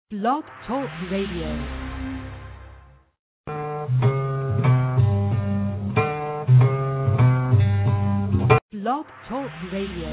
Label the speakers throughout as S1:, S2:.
S1: Blog Talk Radio. Blog Talk Radio.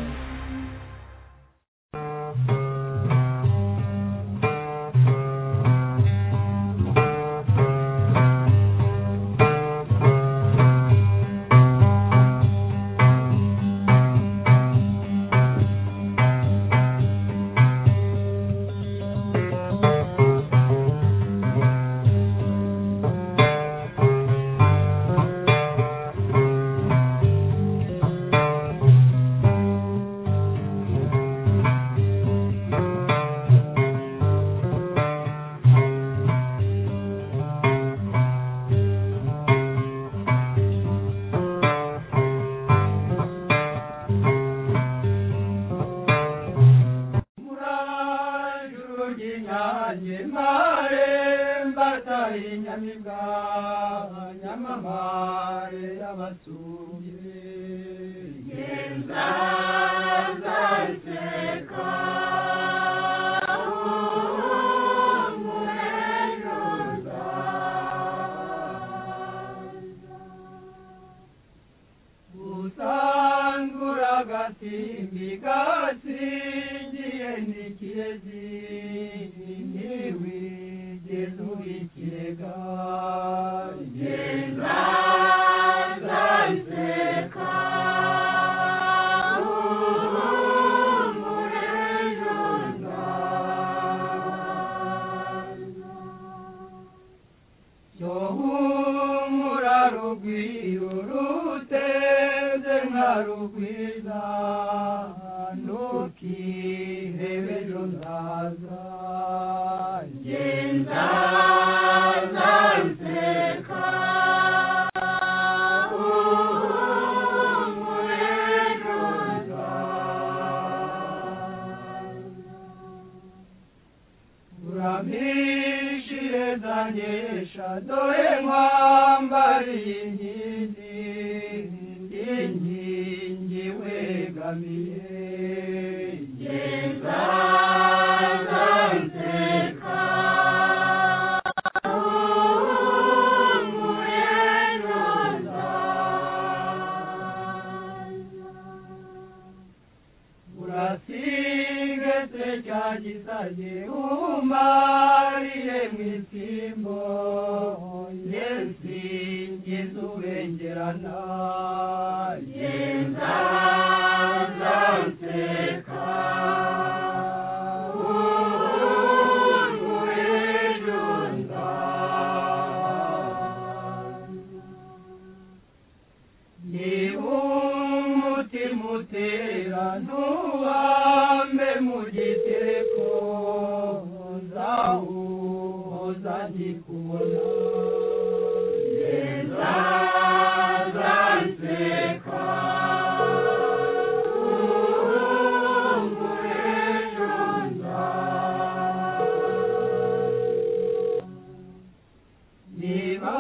S2: usangura agasimbi gasingiye n'ikirezi ntiwigeze uba ikirega Yohumura rugwiro rutenze nka rugwiza ntukihebe ejo nzaza uramishire zanyesha dore mwambariye inkingi inkingi wegamiye urasigese cya gisage umariye mu isimbo yesingiza ubengerana niba umutima utera ntuhambe mu gitereko zawuhoza ndikubona niba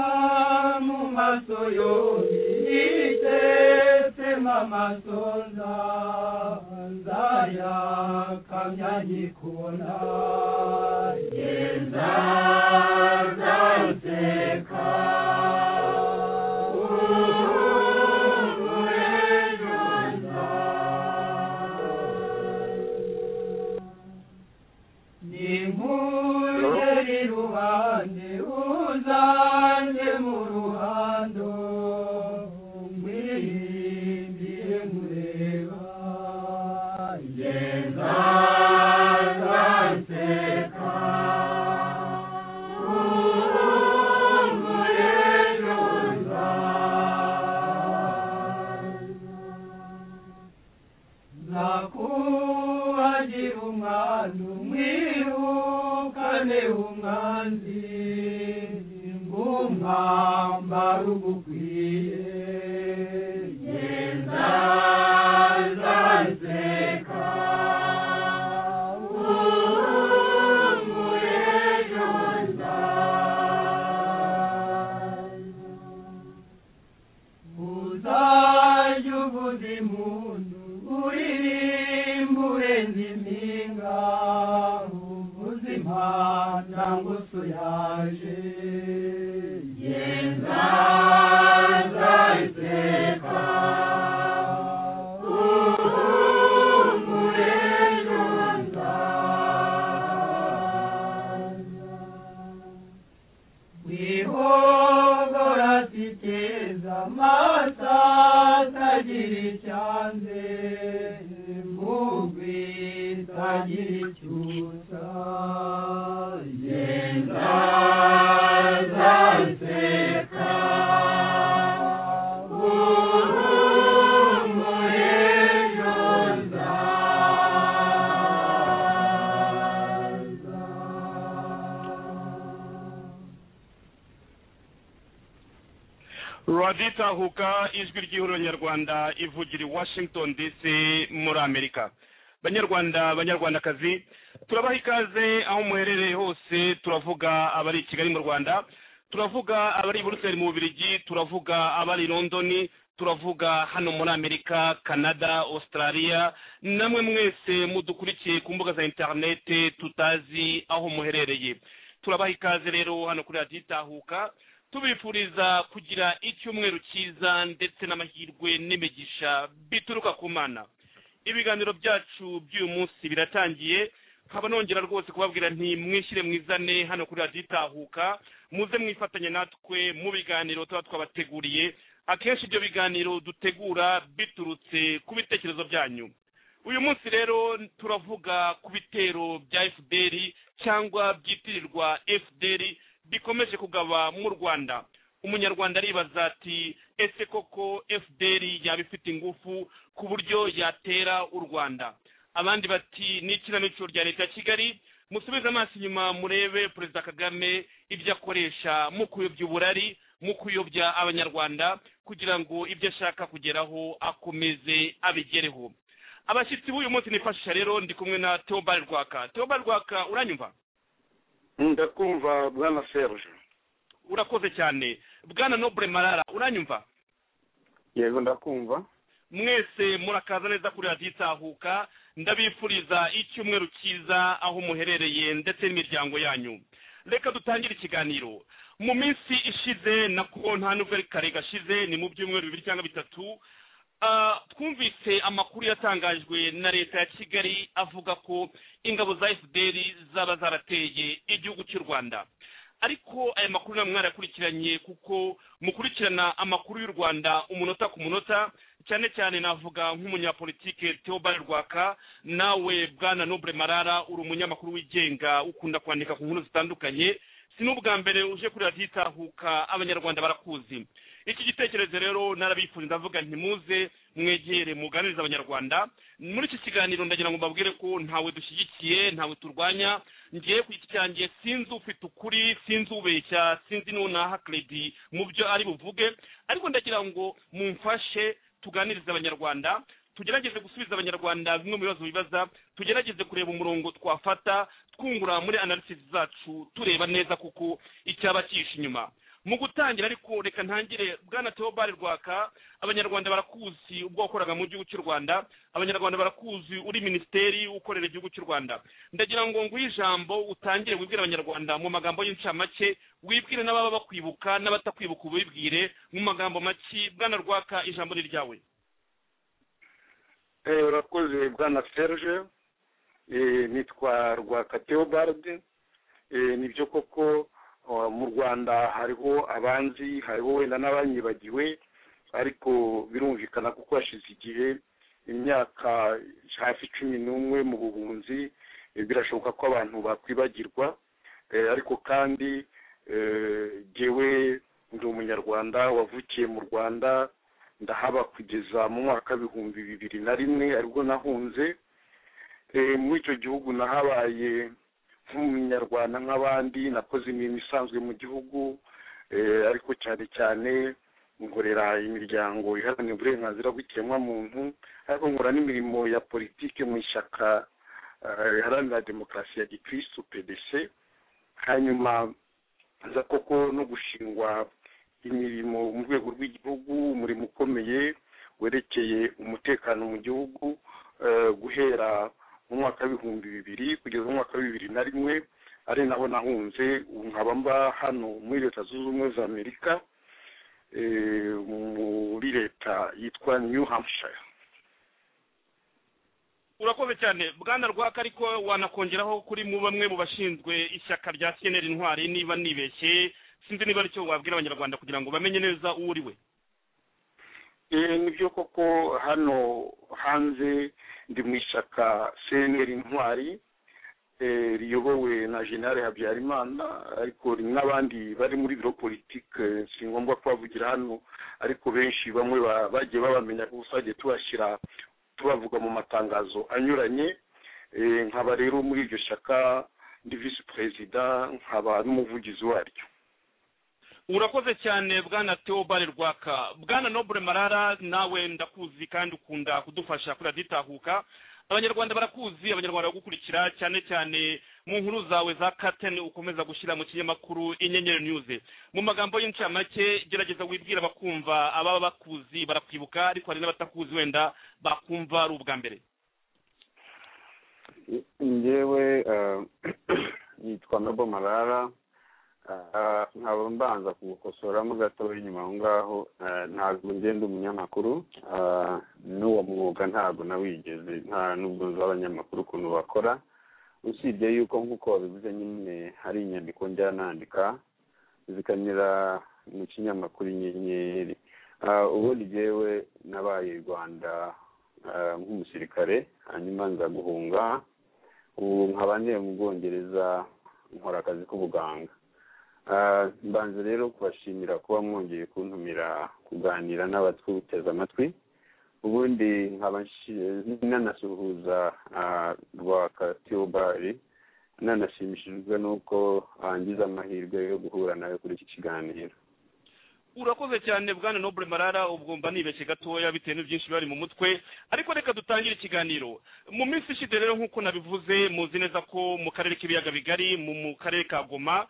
S2: mu maso yombi yitetsemo amasoza nzayakamya nyikubona ni nk'uri rubande uzanjye mu ruhando mwirimbire mureba ngeza nzaseka urumbure ruzaza nakuhagira umwana umwirukane umwanzi ngumwambara ugukwiye uzajya uvuza impundu uririmba urenze impinga uvuza impanda nangusu yaje
S3: Yenza
S2: nzayiseka uhumure yonza wihogora ziteza amata atagira icyanze mugwi itagira icyusa yenda zaseka uhumure yonza
S4: radita huka ijwi ry'ihuriro ivugira i washington dc muri amerika banyarwanda banyarwandakazi turabaha ikaze aho muherereye hose turavuga abari i kigali mu rwanda turavuga abari i buruseli mu bubirigi turavuga abari i londoni turavuga hano muri amerika canada australia namwe mwese mudukurikiye ku mbuga za interinete tutazi aho muherereye turabaha ikaze rero hano kuri radiyo itahuka tubifuriza kugira icyumweru cyiza ndetse n'amahirwe n'imigisha bituruka ku mana ibiganiro byacu by'uyu munsi biratangiye nkaba nongera rwose kubabwira nti mwishyire mwizane hano kuri radiyo itahuka muze mwifatanye natwe mu biganiro tuba twabateguriye akenshi ibyo biganiro dutegura biturutse ku bitekerezo byanyu uyu munsi rero turavuga ku bitero bya fdr cyangwa byitirirwa fdr bikomeje kugaba mu rwanda umunyarwanda aribaza ati ese koko fdr yaba ifite ingufu ku buryo yatera u rwanda abandi bati ni ikinamico rya leta ya kigali musubize amaso inyuma murebe perezida kagame ibyo akoresha mu kuyobya uburari mu kuyobya abanyarwanda kugira ngo ibyo ashaka kugeraho akomeze abigereho abashyitsi b'uyu munsi nifashisha rero ndi kumwe na teobald rwaka teobald rwaka uranyumva
S5: ndakumva bwana serge
S4: urakoze cyane bwana nobure marara uranyumva
S5: yego ndakumva
S4: mwese murakaza neza kuri radiyo itahuka ndabifuriza icyumweru cyiza aho muherereye ndetse n'imiryango yanyu reka dutangire ikiganiro mu minsi ishize na nta n'ubwo kare gashize ni mu byumweru bibiri cyangwa bitatu Ah, twumvise amakuru yatangajwe na leta ya kigali avuga ko ingabo za fpr zaba zarateye igihugu cy'u rwanda ariko aya makuru namwe mwarakurikiranye kuko mukurikirana amakuru y'u rwanda umunota ku munota cyane cyane navuga nk'umunyapolitike theobald rwaka nawe bwana noble marara uri umunyamakuru wigenga ukunda kwandika ku nkuru zitandukanye si n'ubwa mbere uje kuri radiyo itahuka abanyarwanda barakuzi iki gitekerezo rero narabifuriza ndavuga ntimuze mwegere muganirize abanyarwanda muri iki kiganiro ndagira ngo mbabwire ko ntawe dushyigikiye ntawe turwanya ngiye ku giti cyanjye sinzi ufite ukuri sinzi ubeshya sinzi n'unaha kredi mu byo ari buvuge ariko ndagira ngo mumfashe tuganirize abanyarwanda tugerageze gusubiza abanyarwanda bimwe mu bibazo bibaza tugerageze kureba umurongo twafata twungura muri analysis zacu tureba neza kuko icyaba cyihishe inyuma mu gutangira ariko reka ntangire bwana teobald rwaka abanyarwanda barakuzi ubwo wakoraga mu gihugu cy'u rwanda abanyarwanda barakuzi uri minisiteri ukorera igihugu cy'u rwanda ndagira ngo nguhe ijambo utangire wibwire abanyarwanda mu magambo y'incamake wibwire n'ababa bakwibuka n'abatakwibuka ubibwire mu magambo make bwana rwaka ijambo ni ryawe
S5: Eh, urakoze bwana serge Eh, nitwa rwaka theobald Eh, nibyo koko Uh, mu rwanda hariho abanzi hariho wenda n'abanyibagiwe ariko birumvikana kuko hashize igihe imyaka hafi cumi n'umwe mu buhunzi eh, birashoboka ko abantu bakwibagirwa eh, ariko kandi eh, jyewe ndi umunyarwanda wavukiye mu rwanda ndahaba kugeza mu mwaka w'ibihumbi bibiri na rimwe aribwo nahunze Eh, muri icyo gihugu nahabaye nk'umunyarwanda nk'abandi nakoze imirimo isanzwe mu gihugu eh, ariko cyane cyane nkorera imiryango iharanira uburenganzira bw'ikiremwamuntu ariko nkora n'imirimo ya politiki mu ishyaka eh, riharanira demokarasi ya gikirisitu pdc hanyuma nza koko no gushingwa imirimo mu rwego rw'igihugu umurimo ukomeye werekeye umutekano mu gihugu eh, guhera mu mwaka w'ibihumbi bibiri kugeza mu mwaka wa bibiri na rimwe ari nabo nahunze ubu nkaba mba hano muri leta zunze ubumwe za amerika eh, muri leta yitwa new hampshire
S4: urakoze cyane bwana rwaka ariko wanakongeraho kuri mu bamwe mu bashinzwe ishyaka rya cnr intwari niba nibeshye sinzi niba aricyo wabwira abanyarwanda kugira ngo bamenye neza uwo uri we
S5: Eh, nibyo koko hano hanze ndi mu ishyaka cnr intwari eh, riyobowe na generale habyarimana ariko ri- n'abandi bari muri biro politike si ngombwa kubavugira hano ariko benshi bamwe ba- bagiye babamenya kuko twagiye tubashyira tubavuga mu matangazo anyuranye Eh, nkaba rero muri iryo shyaka ndi visi perezida nkaba n'umuvugizi waryo
S4: urakoze cyane bwana theobald rwaka bwana nobure marara nawe ndakuzi kandi ukunda kudufasha kuri raditahuka abanyarwanda barakuzi abanyarwanda baragukurikira cyane cyane mu nkuru zawe za kateni ukomeza gushyira mu kinyamakuru inyenyeri news mu magambo y'incamake gerageza wibwira abakumva ababa bakuzi barakwibuka ariko hari n'abatakuzi wenda bakumva ari ubwa mbere
S3: ngewe eh, yitwa nobo marara Eh, nkaba mbanza kugukosoramo gatoya inyuma aho ngaho eh, ntabwo ngenda umunyamakuru Eh, n'uwo mwuga ntabwo nawigeze nta n'ubwo nzi abanyamakuru ukuntu bakora usibye yuko nk'uko wabivuze nyine hari inyandiko njya nandika zikanyura mu kinyamakuru inyenyeri Eh, ubundi jyewe nabaye i rwanda eh, nk'umusirikare hanyuma nza guhunga ubu nkaba ndiye mu bwongereza nkora akazi k'ubuganga Ah, mbanza rero kubashimira kuba mwongeye kuntumira kuganira n'abatwuteze amatwi ubundi nkaba nshi- nanasuhuza ah, rwaka theobari nanashimishijwe n'uko angize amahirwe yo guhura nawe kuri iki kiganiro
S4: urakoze cyane bwana nobure marara ubwo mba nibeshye gatoya bitewe n'ibyinshi bari mu mutwe ariko reka dutangire ikiganiro mu minsi ishize rero nk'uko nabivuze muzi neza ko mu karere k'ibiyaga bigari mu mu karere ka goma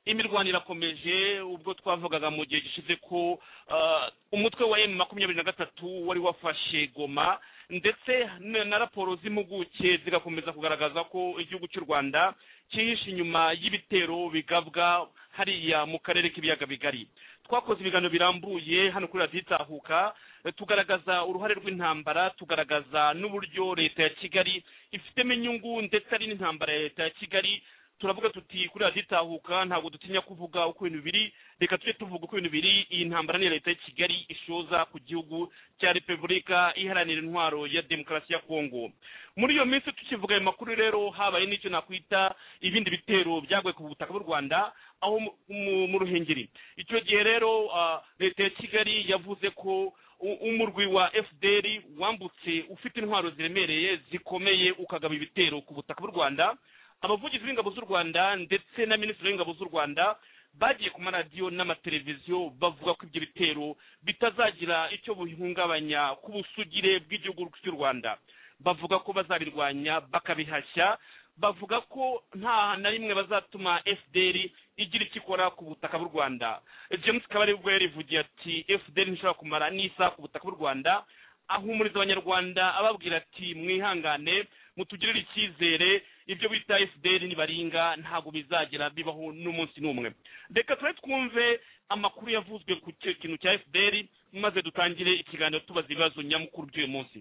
S4: imirwano irakomeje ubwo twavugaga mu gihe gishize ko ah, umutwe wa emu makumyabiri na gatatu wari wafashe goma ndetse na na raporo z'impuguke zigakomeza kugaragaza ko igihugu cy'u rwanda cyihishe inyuma y'ibitero bigabwa hariya mu karere k'ibiyaga bigari twakoze ibiganiro birambuye hano kuri radiyo itahuka eh, tugaragaza uruhare rw'intambara tugaragaza n'uburyo leta ya kigali ifitemo inyungu ndetse ari n'intambara ya leta ya kigali turavuga tuti kuri radiyo itahuka ntabwo dutinya kuvuga uko ibintu biri reka tujye tuvuga uko ibintu biri iyi ntambara ni iya leta ya kigali ishoza ku gihugu cya repubulika iharanira intwaro ya demokarasi ya kongo muri iyo minsi tukivuga ayo makuru rero habaye n'icyo nakwita ibindi bitero byaguye ku butaka bw'u rwanda aho mu- mu- mu ruhengeri icyo gihe rero ah, leta ya kigali yavuze ko u- umurwi wa fdr wambutse ufite intwaro ziremereye zikomeye ukagaba ibitero ku butaka bw'u rwanda abavugizi b'ingabo z'u rwanda ndetse na minisitiri w'ingabo z'u rwanda bagiye ku maradiyo n'amateleviziyo bavuga ko ibyo bitero bitazagira icyo bihungabanya ku busugire bw'igihugu cy'u rwanda bavuga ko bazabirwanya bakabihashya bavuga ko nta na rimwe bazatuma fdr igira icyo ikora ku butaka bw'u rwanda james kabari ubwo yarivugiye ati fdr ntishobora kumara n'isaha ku butaka bw'u rwanda ahumuriza abanyarwanda ababwira ati mwihangane mutugirire icyizere ibyo bita fdr nibaringa ntabwo bizagera bibaho n'umunsi n'umwe reka tube twumve amakuru yavuzwe ku cyo kintu cya fdr maze dutangire ikiganiro tubaza ibibazo nyamukuru by'uyu munsi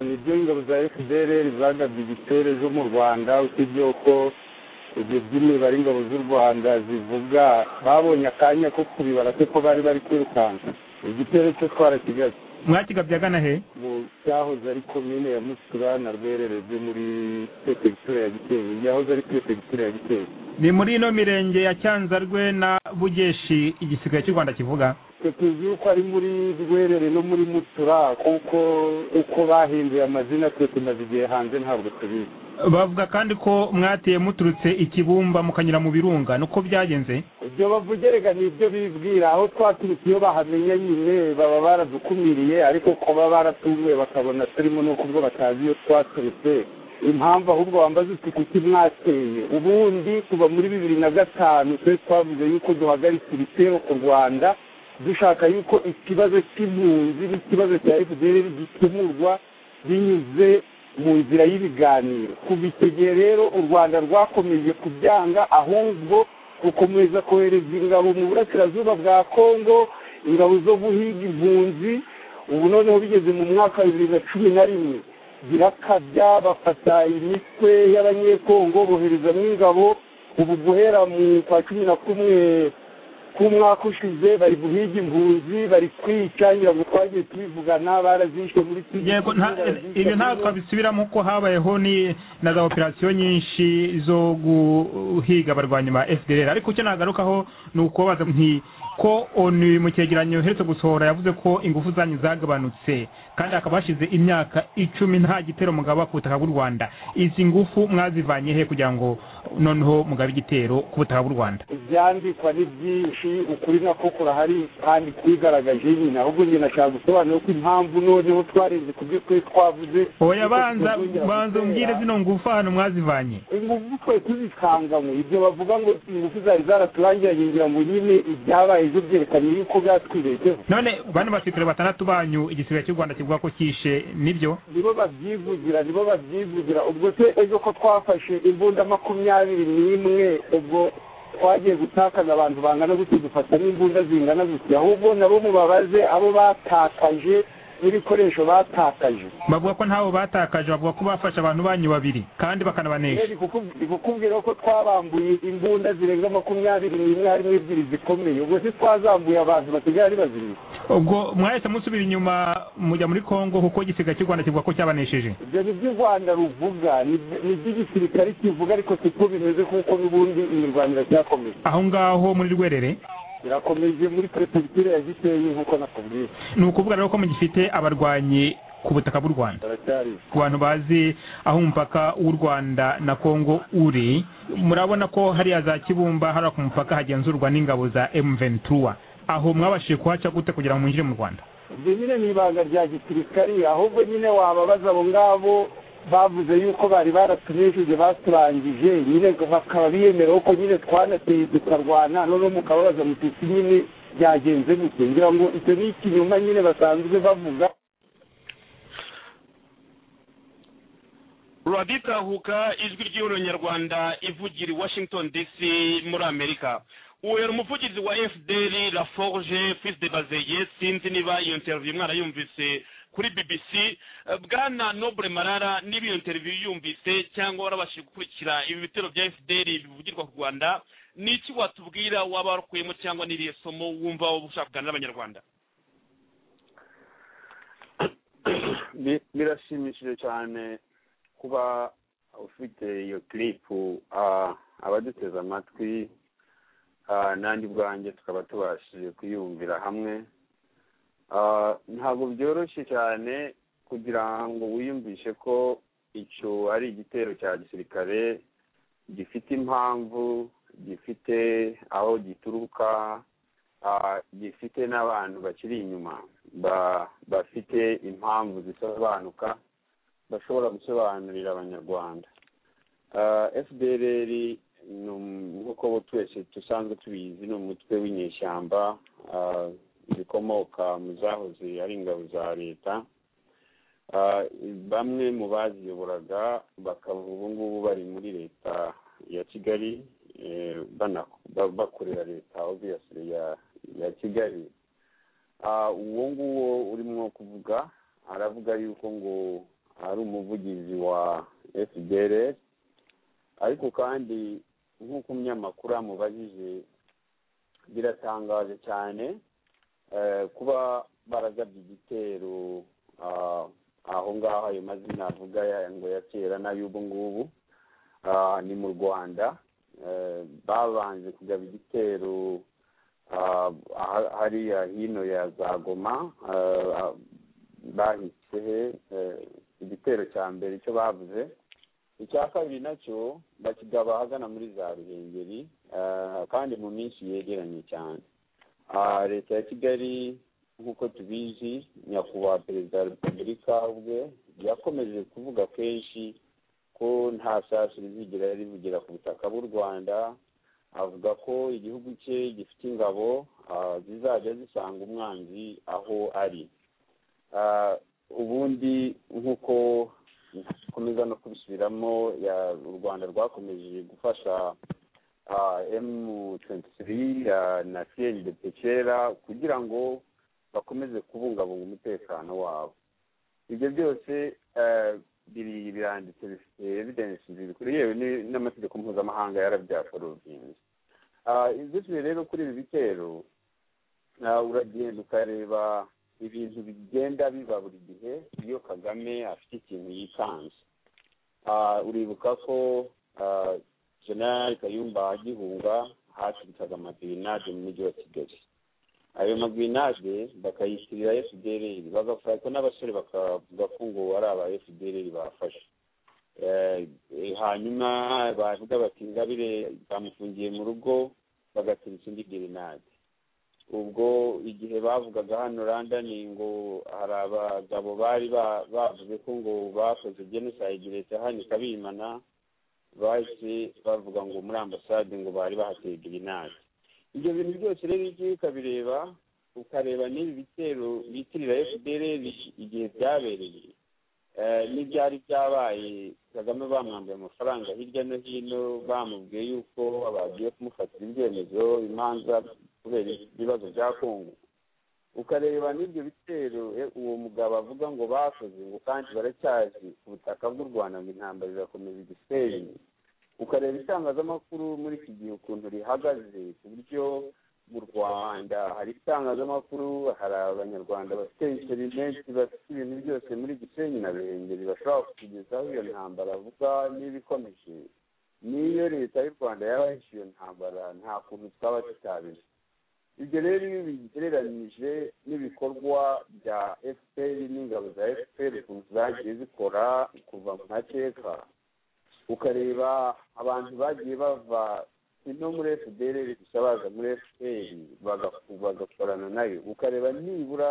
S6: ibyo ingabo za fdr zagabye ibitero zo mu rwanda usibye ko ibyo by'imibare ingabo z'u rwanda zivuga babonye akanya ko kubibara se ko bari bari kwirukanka igitero cyo twarakigaye
S7: mwakigabye agana he
S6: mu cyahoze ari komine ya musura na rwerere byo muri perefegitura ya gitezi yahoze ari perefegitura ya gitezi
S7: ni muri ino mirenge ya cyanzarwe na bugeshi igisigaye cy'u rwanda kivuga
S6: twe tuzi yuko ari muri rwerere no muri musura kuko uko bahinduye amazina twe tumaze igihe hanze ntabwo tubizi
S7: bavuga kandi ko mwateye muturutse ikibumba mukanyura mu birunga nuko byagenze
S6: ibyo bavugerega ni ibyo bibwira aho twaturutse iyo bahamenye nyine baba baradukumiriye ariko kuba baratumiwe bakabona turimo nuko ubwo batazi iyo twaturutse impamvu ahubwo wambaza uti kuki mwateye ubundi kuva muri bibiri na gatanu twe twavuze yuko duhagaritse ibitero ku rwanda dushaka yuko ikibazo cy'impunzi n'ikibazo cya fdr gikemurwa binyuze mu nzira y'ibiganiro kuva icyo gihe rero u rwanda rwakomeje kubyanga ahubwo rukomeza kohereza ingabo mu burasirazuba bwa kongo ingabo zo guhiga impunzi ubu noneho bigeze mu mwaka wa bibiri na cumi na rimwe zirakabya bafata imitwe y'abanyekongo boherezamo ingabo ubu guhera mu kwa cumi na kumwe k'umwaka ushize bari guhiga impunzi bari kwica ngira ngo twagiye tubivugana barazishe muri
S7: yego nta- ibyo ntabwo twabisubiramo ko habayeho ni na za operasiyo nyinshi zo guhiga abarwanyi ba fdr ariko icyo nagarukaho ni ukubabaza nti ko onu mu cyegeranyo uheretse gusohora yavuze ko ingufu zanyu zagabanutse kandi hakaba hashize imyaka icumi nta gitero mugaba ku butaka bw'u rwanda izi ngufu mwazivanye he kugira ngo noneho mugabe igitero ku butaka bw'u rwanda
S6: ibyandikwa ni byinshi ukuri nako kurahari kandi kwigaragaje nyine ahubwo njye nashaka gusobanura ko impamvu noneho twarenze ku byo twari twavuze
S7: oya banza banza umbwire zino ngufu ahantu mwazivanye
S6: ingufu twe tuzikanganywe ibyo bavuga ngo ingufu zari zaraturangira ngira ngo nyine ibyabaye byo byerekanye yuko byatwibeshyeho
S7: none bane basirikare batandatu banyu igisirikare cy'u rwanda kivuga ko cyishe nibyo
S6: nibo babyivugira nibo babyivugira ubwo se ejo ko twafashe imbunda makumyabiri n'imwe ubwo twagiye gutakaza abantu bangana gutyo dufata n'imbunda zingana gutya ahubwo nabo mubabaze abo batakaje n'ibikoresho batakaje
S7: bavuga ko ntabo batakaje bavuga ko bafashe abantu banyu babiri kandi
S6: rero
S7: bakanabanesha
S6: ndikukub- ndikukubwira ko twabambuye imbunda zirenga makumyabiri n'imwe harimo ebyiri zikomeye ubwo se twazambuye abantu basigaye ari bazima
S7: ubwo mwahise musubira inyuma mujya muri kongo kuko igisiga cy'u rwanda kivuga ko cyabanesheje
S6: ibyo ni byo u rwanda ruvuga ni- ni byo igisirikare kivuga ariko siko bimeze kuko n'ubundi imirwano iracyakomeye
S7: aho ngaho muri rwerere
S6: irakomeje muri perefegitura ya gisenyi nk'uko nakubwiye
S7: ni ukuvuga rero ko mugifite abarwanyi ku butaka bw'u rwanda
S6: baracyari
S7: ku bantu bazi aho umupaka w'u rwanda na kongo uri murabona ko hariya za kibumba hariya ku mupaka hagenzurwa n'ingabo za m23 aho mwabashije kuhaca gute kugira ngo mwinjire mu rwanda
S6: ibyo nyine ni ibanga rya gisirikare ahubwo nyine wababaza abo ngabo bavuze yuko bari baratunejeje baturangije nyine bakaba biyemera ko nyine twanateye tukarwana noneho mukababaza mutisi nyine byagenze gute ngira ngo icyo ni ikinyoma nyine basanzwe bavuga
S4: ruraditahuka ijwi ry'ihuriro nyarwanda ivugira i washington dc muri amerika uhera umuvugizi wa fdr laforge fils de bazeye sinzi niba iyo interview mwarayumvise kuri bbc Eh, bwana noble marara niba iyo interview yumvise cyangwa warabashije gukurikira ibi bitero bya fdr bivugirwa ku rwanda ni iki watubwira waba warukuyemo cyangwa n'iriye somo wumva wowe ushaka kuganira n'abanyarwanda
S3: Bi- birashimishije cyane kuba ufite iyo kiripu abaduteze amatwi ah, n'andi bwanjye tukaba tubashije kuyumvira hamwe Ah, ntabwo byoroshye cyane kugira ngo wiyumvishe ko icyo ari igitero cya gisirikare gifite impamvu gifite aho gituruka ah, gifite n'abantu bakiri inyuma ba- bafite impamvu zisobanuka bashobora gusobanurira abanyarwanda Ah, fdrr ni um- nk'uko bo twese dusanzwe tubizi ni umutwe w'inyeshyamba ah, zikomoka mu zahoze ari ingabo za leta Ah, bamwe mu baziyoboraga bakaba ubu ngubu bari muri leta ya kigali eh, bana- ba- bakorera leta obviously ya- ya kigali Ah, uwo nguwo urimo kuvuga aravuga yuko ngo ari umuvugizi wa fdr ariko kandi nk'uko umunyamakuru amubajije biratangaje cyane eh, kuba baragabye igitero ah, aho ngaho ayo mazina avuga ya- ngo ya kera n'ay'ubu ngubu ah, ni mu rwanda Eh, babanje kugaba igitero ah, aha- hariya hino ya za goma ah, ah, bahise he eh, igitero cya mbere icyo bavuze icya kabiri nacyo bakigaba ahagana muri za ruhengeri ah, kandi mu minsi yegeranye cyane Ah, leta ya kigali nk'uko tubizi nyakubahwa perezida wa repubulika ubwe yakomeje kuvuga kenshi ko nta sasu rizigera rivugira ku butaka bw'u rwanda avuga ko igihugu cye gifite ingabo ah, zizajya zisanga umwanzi aho ari Ah, ubundi nk'uko dukomeza no kubisubiramo ya- u rwanda rwakomeje gufasha emu twenti na siyeri de pekera kugira ngo bakomeze kubungabunga umutekano wabo ibyo byose eh, biri biranditse bifite evidensi ziri kuri yewe ni- n'amategeko mpuzamahanga yarabyaforodinze ibyo rero kuri ibi bitero ah, uragenda ukareba ibintu bigenda biba buri gihe iyo kagame afite ikintu yikanze Ah, uribuka ko ah, generali kayumba agihunga haturikaga amagrinade mu mujyi wa kigali ayo magrinade bakayitirira fdr bagapfa ko n'abasore bakavuga ko ngo ari aba fdr bafashe Eh, eh, hanyuma bavuga bati ingabire bamufungiye mu rugo bagaturika indi grenade ubwo igihe bavugaga hano randani ngo hari abagabo bari ba- bavuze ko ngo bakoze genocide leta ihanika bimana bahise bavuga ngo muri ambasade ngo bari bahateye grenade ibyo bintu byose rero iyo ugiye ukabireba ukareba n'ibi bitero bitirira fdr igihe byabereye eh, n'ibyari byabaye kagame bamwambuye amafaranga hirya no hino bamubwiye yuko bagiye kumufatira ibyemezo imanza kubera ibibazo bya kongo ukareba n'ibyo bitero eh, uwo mugabo avuga ngo bakoze ngo kandi baracyazi ku butaka bw'u rwanda ngo intambara irakomeza igisenyi ukareba itangazamakuru muri iki gihe ukuntu rihagaze ku buryo mu rwanda hari itangazamakuru hari abanyarwanda bafite interineti bafite ibintu byose muri gisenyi na ruhengeri bashobora kukugezaho iyo ntambara avuga niba ikomeje niyo leta y'u rwanda yaba yahishe iyo ntambara nta kuntu twaba tutabizi ibyo rero iyo bigereranyije n'ibikorwa bya fpr n'ingabo za fpr ukuntu zagiye zikora kuva mu mateka ukareba abantu bagiye bava no muri fpr gusa baza muri fpr bagaku- bagakorana nayo ukareba nibura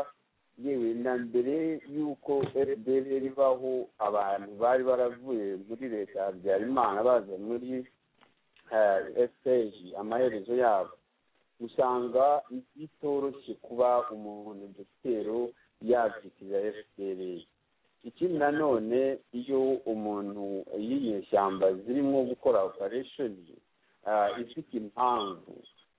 S3: yewe na mbere y'uko fpr ibaho abantu bari baravuye muri leta ya habyarimana baza muri fpr amaherezo yabo usanga bitoroshye kuba umuntu dogitero yabyitira fpr ikindi nanone iyo umuntu iyo inyeshyamba zirimo gukora operesheni ifite impamvu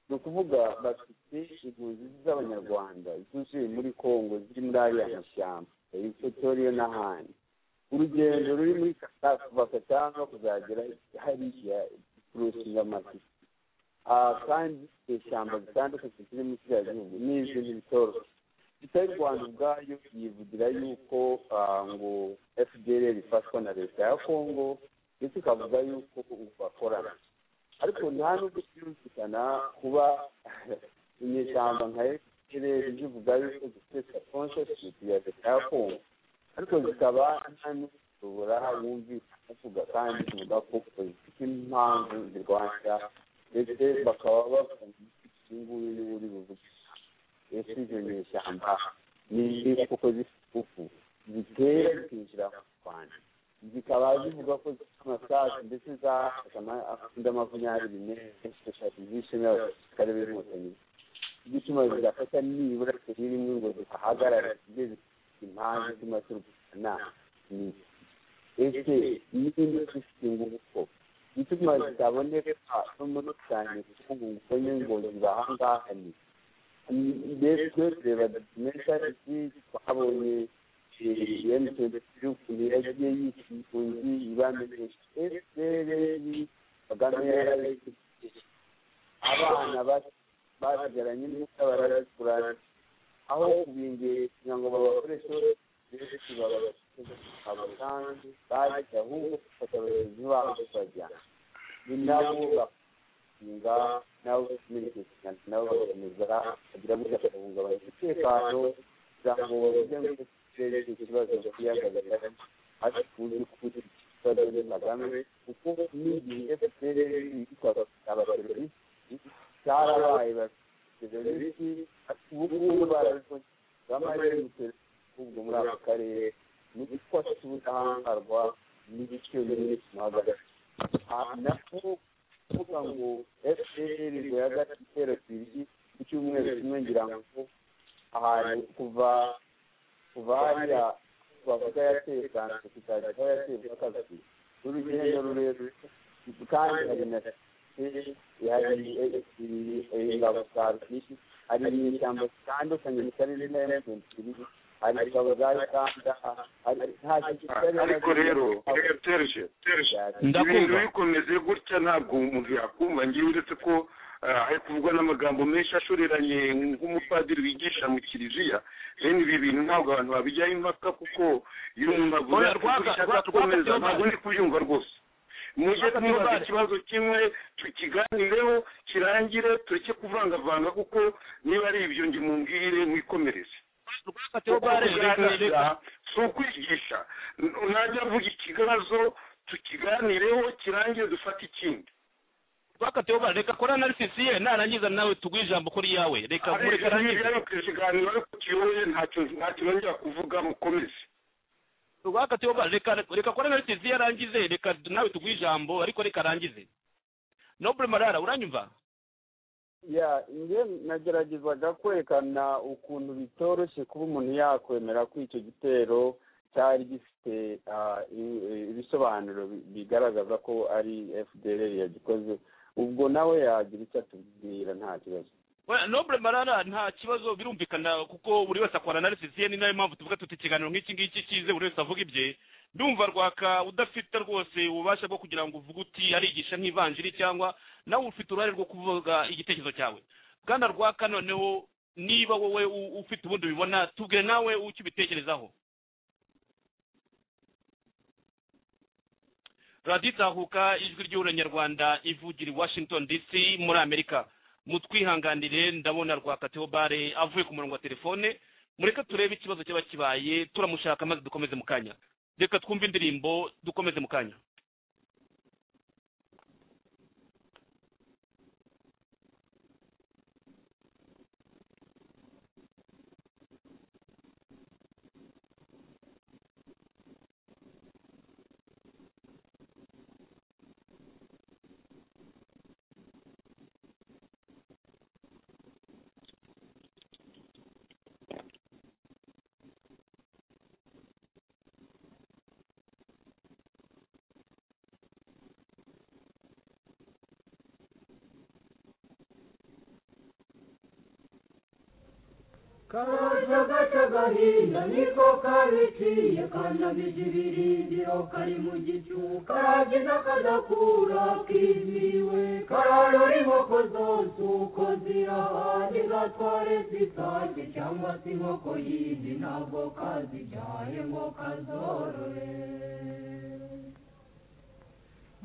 S3: ni ukuvuga bafite impunzi z'abanyarwanda zuzuye muri congo ziri muri ariya mashyamba equatoriyo n'ahandi urugendo ruri muri Kasa- kuva katanga kuzagera hariya kurusinga amatike Ah, kandi ishyamba zitandukanye ziri mu kiriya gihugu ni ibintu bitoroshye leta y'u rwanda ubwayo yivugira yuko ah, ngo fdr ifashwa na leta ya congo ndetse ikavuga yuko ubu bakorana ariko nta nubwo byumvikana kuba inyeshyamba nka fdr zivuga yuko zifite sponsorship ya leta ya congo ariko zikaba nta n'ushobora wumvikana avuga kandi kivuga ko zifite impamvu zirwanya ndetse bakaba bavuga ngo uyu nguyu niwe uri buvuge ese izo nyeshyamba ni kuko z'ifufu zitera zikinjira mu rwanda zikaba zivuga ko zifite amasasu ndetse zafashe andi amavunyari bimenye zishaka izishema y'abasirikare b'inkotanyi igituma zigafata nibura kuri rimwe ngo zihahagarare zijye zifite impamvu ituma turwana ni iki? ese niba zifite ingufu koko igituma zitaboneka no muri cyane kuko ngo ngo zibahangaha ni mbese tureba documentary twabonye emutiyeni yagiye yita impunzi ibamenyesha esereri kagame yarabifite abana basigaranye n'ubusa barakurana aho kubingera kugira ngo babakoreshe benshi babatange bajya ahubwo gufata abayobozi babo bajyana ni nabo bakinga nabo bakomeza nabo bagakomeza kugira ngo bagahungabanya umutekano kugira ngo bavuge ngo turere icyo kibazo kiyagaragara hasi kuzi kuzi ikibazo ni kagame kuko n'igihe fpr yitwaga abaterorisi cyarabaye baterorisi ati ubu ngubu barabikoze bamaze gutera ubwo muri ako karere ni uko afite ubudahangarwa n'igice n'ibituma hagati nako kuvuga ngo fpr ngo yagati ibitero bibiri ku cyumweru kimwe ngira ngo ahantu kuva kuva hariya
S8: twavuga yateye kansi tukajyaho yateye kabiri rurugendo rurerure kandi hari na hari ingabo za rusizi hari inyeshyamba zitandukanye zitari zina emutiyeni hari ingabo za uganda
S5: ariko rero tereje tereje ibintu bikomeze gutya ntabwo umuntu yakumva ngewe uretse ko hari kuvugwa n'amagambo menshi ashoreranye nk'umupadiri wigisha mu kiliziya bene ibi bintu ntabwo abantu babijyaho impaka kuko iyo umuntu aguze ishaka gukomeza ntabwo ndi kubyumva rwose mujye twibaza ikibazo kimwe tukiganireho kirangire tureke kuvangavanga kuko niba ari ibyo njye mumbwire mwikomereze si ukwigisha najya avuga ikibazo tukiganireho kirangire dufate ikindi
S4: twakatiwe bara reka kora analysis ye narangiza nawe tuguhe ijambo kuri yawe reka mureke arangize
S5: ikiganiro ariko kiyoboye ntacyo ntacyo nongera kuvuga mukomeze
S4: twakatiwe bara reka reka kora analysis ye arangize reka nawe tuguhe ijambo ariko reka arangize noble marara uranyumva
S8: ya njye nageragezaga kwerekana ukuntu bitoroshye kuba umuntu yakwemera ko icyo gitero cyari gifite ibisobanuro bigaragaza ko ari fdr yagikoze ubwo nawe yagira icyo atubwira nta kibazo
S4: nobure marara nta kibazo birumvikana kuko buri wese akora analysis ye ni nayo mpamvu tuvuga tuti ikiganiro nk'iki ngiki cyize buri wese avuga ibye ndumva rwaka udafite rwose ububasha bwo kugira ngo uvuge uti arigisha nk'ivanjiri cyangwa nawe ufite uruhare rwo kuvuga igitekerezo cyawe bwana rwaka noneho niba wowe ufite ubundi ubibona tubwire nawe icyo ubitekerezaho radiyo itahuka ijwi ry'uranyarwanda ivugira i washington dc muri amerika mutwihanganire ndabona rwakateho bare avuye ku murongo wa telefone mureke turebe ikibazo cyaba kibaye turamushaka maze dukomeze mu kanya reka twumve indirimbo dukomeze mu kanya
S2: karajagaca gahinda niko kabiciye kanabije ibirindiro kari mu gicuku kagize kadakura kiziwe kararora inkoko zose uko zirahaye zatware zisake cyangwa se inkoko yindi ntabwo kazijyaye ngo kazorore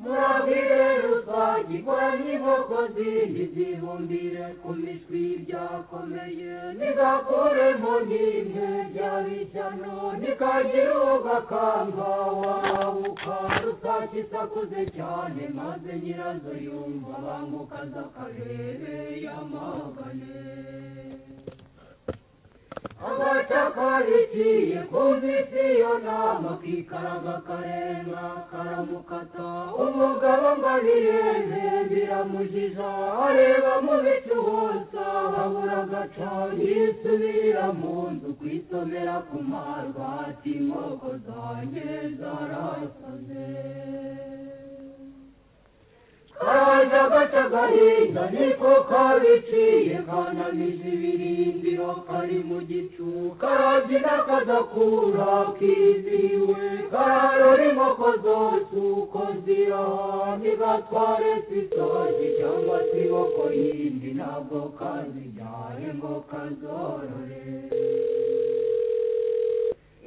S2: murabwire rusage ikora n'inkoko zindi zibumbire ku mishwi byakomeye nizakuremo n'imwe byabishyano nikagira ugakanga wabuka rusake isakuze cyane maze nyirazo yumva bangukaza akarere yamagane agatakarikiye kumvise iyo nama kikaraga karenga karamukata umugabo ngo abirebe biramujija areba mu bicu hose habura agaca yisubira mu nzu kwisomera ku marwa ati inkoko zanjye zarasaze karaje agaca gahinda niko kabiciye kanamije ibirindiro kari mu gicu karabyina kadakura kiziwe kararora inkoko zose uko zirahaye gatware sisoje cyangwa se inkoko yindi ntabwo kazijyaye ngo kazorore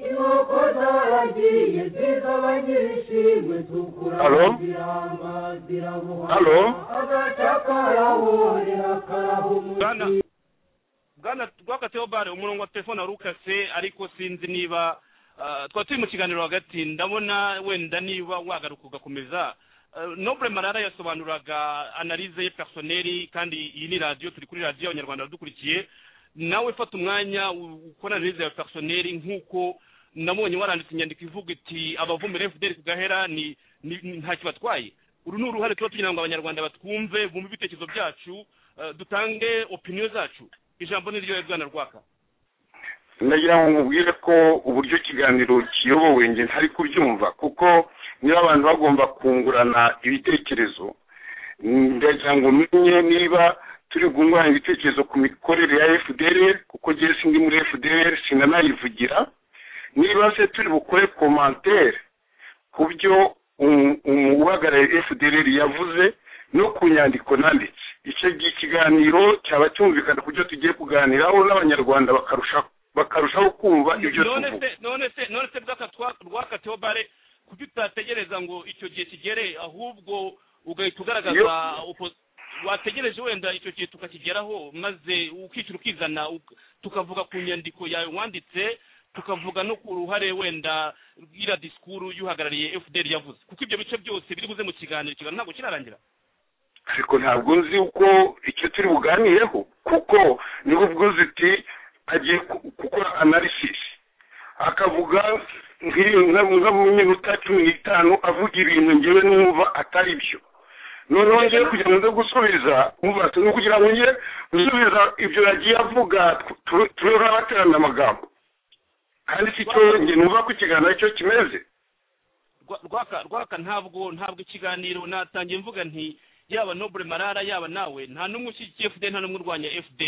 S2: inkoko zaragiye zizaba nyirishimwe tukura ziramba zirabuha agaca karahurira karahumutira
S4: bwana rwakateho bare umurongo wa telefone wari ukase ariko sinzi niba twari turi mu kiganiro hagati ndabona wenda niba wagaruka ugakomeza nobure marara yasobanuraga analize ye personeri kandi iyi ni radiyo turi kuri radiyo abanyarwanda badukurikiye nawe fata umwanya ukora analize ya personeri nk'uko nabonye waranditse inyandiko ivuga iti abavumira fdr kugahera ni nta kibatwaye uru ni uruhare tuba tugira ngo abanyarwanda batwumve bumve ibitekerezo byacu dutange opiniyo zacu ijambo ni ryo bwana rwaka
S5: ndagira ngo mubwire ko uburyo ikiganiro kiyobowe njye ntari kubyumva kuko niba abantu bagomba kungurana ibitekerezo ndagira ngo umenye niba turi kungurana ibitekerezo ku mikorere ya fdr kuko ngewe sindi muri fdr sinanayivugira niba se turi bukore komantere ku byo uhagarariye fdr yavuze no ku nyandiko nanditse icyo gihe ikiganiro cyaba cyumvikana ku byo tugiye kuganiraho n'abanyarwanda bakarushaho bakarushaho kumva ibyo
S4: none
S5: tuvuga
S4: se none se none se bwaka twa- rwaka teobare kuki utategereza ngo icyo gihe kigere ahubwo ugahita ugaragaza opo- wategereje wenda icyo gihe tukakigeraho maze ukicira ukizana uk- tukavuga ku nyandiko yawe wanditse tukavuga no ku ruhare wenda rw'ira disikuru y'uhagarariye fdr yavuze kuko ibyo bice byose biri buze mu kiganiro ikiganiro ntabwo kirarangira
S5: ariko ntabwo nzi uko icyo turi buganireho kuko niho ubwo ziti agiye ku- gukora analysis akavuga nk'iyo- nka- nka mu minota cumi n'itanu avuga ibintu ngewe numva atari byo noneho ngewe kugira ngo nze gusubiza umva ati, ni kugira ngo nge gusubiza ibyo yagiye avuga tube nk'abaterana amagambo kandi si cyo nge numva ko ikiganiro cyo kimeze
S4: Rwa- rwaka rwaka ntabwo ntabwo ikiganiro natangiye mvuga nti yaba nobure marara yaba nawe nta n'umwe ushyigikiye fd nta n'umwe urwanya fd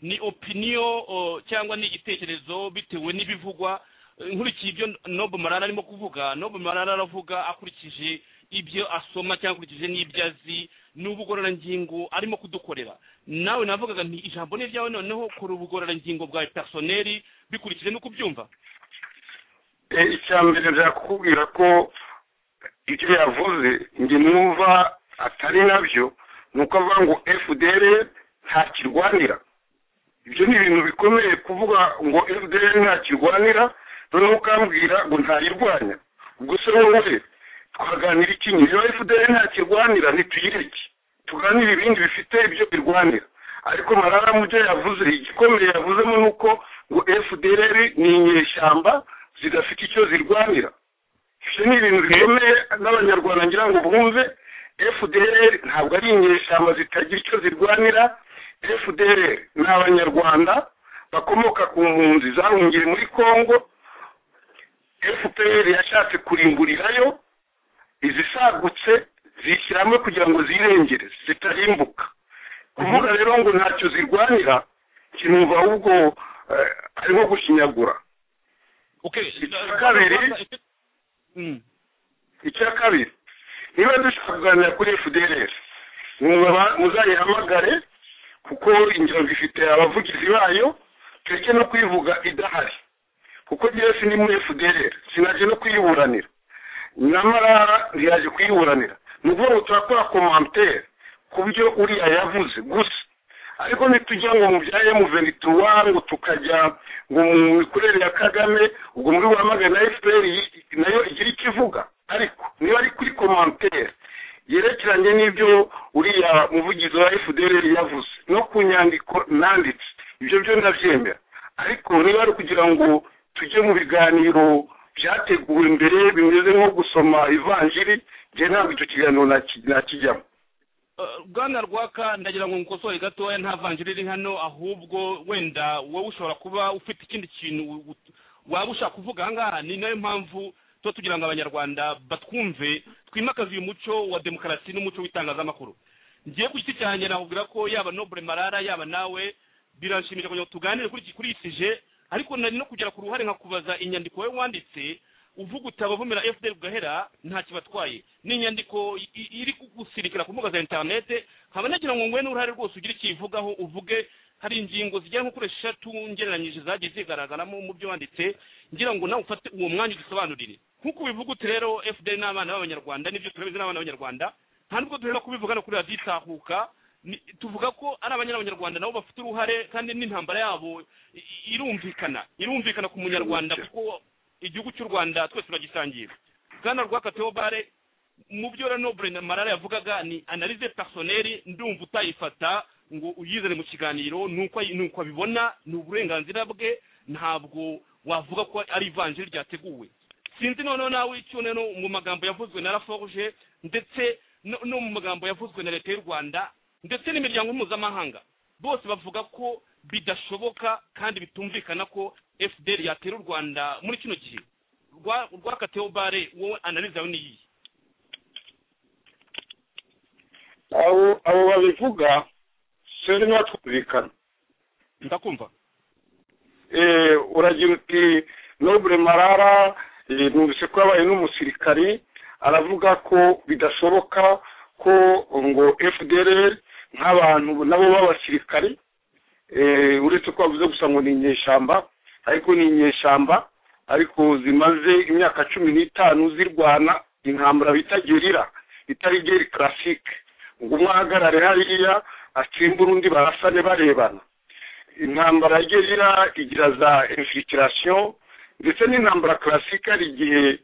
S4: ni opiniyo o, cyangwa ni igitekerezo bitewe n'ibivugwa Eh, nkurikiye ibyo nobu marara arimo kuvuga nobu marara aravuga akurikije ibyo asoma cyangwa akurikije n'ibyo azi n'ubugororangingo arimo kudukorera nawe navugaga nti ijambo ni ryawe noneho kora ubugororangingo bwawe personeri bikurikije n'uko ubyumva
S5: Eh, icya mbere nshaka kukubwira ko ibyo yavuze njye numva atari nabyo ni uko avuga ngo fdr ntakirwanira ibyo ni ibintu bikomeye kuvuga ngo fdr ntakirwanira noneho ukambwira ngo ntayirwanya ubwo se wowe twaganira iki niba fdr ntakirwanira ntituyireke tuganire ibindi bifite ibyo birwanira ariko marara mu byo yavuze igikomeye yavuzemo ni uko ngo fdr ni inyeshyamba zidafite icyo zirwanira ibyo ni ibintu bikomeye n'abanyarwanda ngira ngo bumve fdr ntabwo ari inyeshyamba zitagira icyo zirwanira fdr ni abanyarwanda bakomoka ku mpunzi zahungiye muri congo fpr yashatse kurimburirayo izisagutse zishyiramo kugira ngo zirengere zitarimbuka kuvuga rero ngo ntacyo zirwanira kinumva ahubwo eh, ari nko gushinyagura
S4: okay
S5: Icya kabiri.
S4: Mm.
S5: icya kabiri niba dushaka kuganira kuri fdr mwaba muzayihamagare kuko ingengo ifite abavugizi bayo tureke no kuyivuga idahari kuko njyewe sindi muri fdr sinaje no kuyiburanira namarara ntiyaje kuyiburanira ni ukuvuga ngo turakora komantere ku byo uriya yavuze gusa ariko ntitujya ngo mu bya emuvenituwa ngo tukajya ngo mu mikorere ya kagame ubwo muri buramagana na fpr yi- nayo igira icyo ivuga ariko niba ari kuri komantere yerekeranye n'ibyo uriya muvugizi wa fdr yavuze no ku nyandiko nanditse ibyo byo ndabyemera ariko niba ari ukugira ngo tujye mu biganiro byateguwe mbere bimeze nko gusoma ivanjiri njye ntabwo icyo kiganiro naki- nakijyamo
S4: Eh, bwana rwaka ndagira ngo ngukosore gatoya nta vanjiri iri hano ahubwo wenda wowe ushobora kuba ufite ikindi kintu u- u- waba ushaka kuvuga ahangaha ni nayo mpamvu tuba tugira ngo abanyarwanda batwumve twimakaze uyu muco wa demokarasi n'umuco w'itangazamakuru ngiye ku giti cyanjye nakubwira ko yaba nobure marara yaba nawe biranshimisha kugira ngo tuganire kuri iki kuri iki je ariko nari no kugera ku ruhare nkakubaza inyandiko wowe wanditse uvuga uti abavumira fdr gahera nta kibatwaye ni inyandiko i- i- iri gusirikira ku mbuga za interinete nkaba nagira ngo ngwene uruhare rwose ugira ikivugaho uvuge hari ingingo zigera nko kuri eshatu ngereranyije zagiye zigaragaramo mu byo wanditse ngira ngo nawe ufate uwo mwanya udusobanurire nk'uko ubivuga uti rero fdr n'abana b'abanyarwanda nibyo turabizi n'abana b'abanyarwanda nta nubwo duhera kubivuga no kuri radiyo itahuka ni- tuvuga ko ari abanya- abanyarwanda nabo bafite uruhare kandi n'intambara yabo i- i- irumvikana irumvikana ku munyarwanda kuko igihugu cy'u rwanda twese turagisangiye bwana rwaka teobare mu byo renobre na marara yavugaga ni analize personeri ndumva utayifata ngo uyizane mu kiganiro nuko ayi- nuko abibona ni uburenganzira bwe ntabwo wavuga ko ari ivanjiri ryateguwe sinzi noneho nawe icyo noneho mu magambo yavuzwe na raforge ndetse no, no mu magambo yavuzwe na leta y'u rwanda ndetse n'imiryango mpuzamahanga bose bavuga ko bidashoboka kandi bitumvikana ko fdr yatera u rwanda muri kino gihe rwakatiyeho bare wowe analize yawe niyiye
S5: abo abo babivuga sinzi niba twumvikana
S4: ndakumva
S5: Eh, uragira uti nobure marara eh, numvise ko yabaye n'umusirikari aravuga ko bidashoboka ko ngo fdr nk'abantu nabo b'abasirikari eh, uretse ko bavuze gusa ngo ni inyeshyamba ariko ni inyeshyamba ariko zimaze imyaka cumi n'itanu zirwana intambara bita gerira itari geri classique ngo umwe ahagarare hariya atsimbura undi barasane barebana intambara ya gerira igira za infiltration ndetse n'intambara classique hari igihe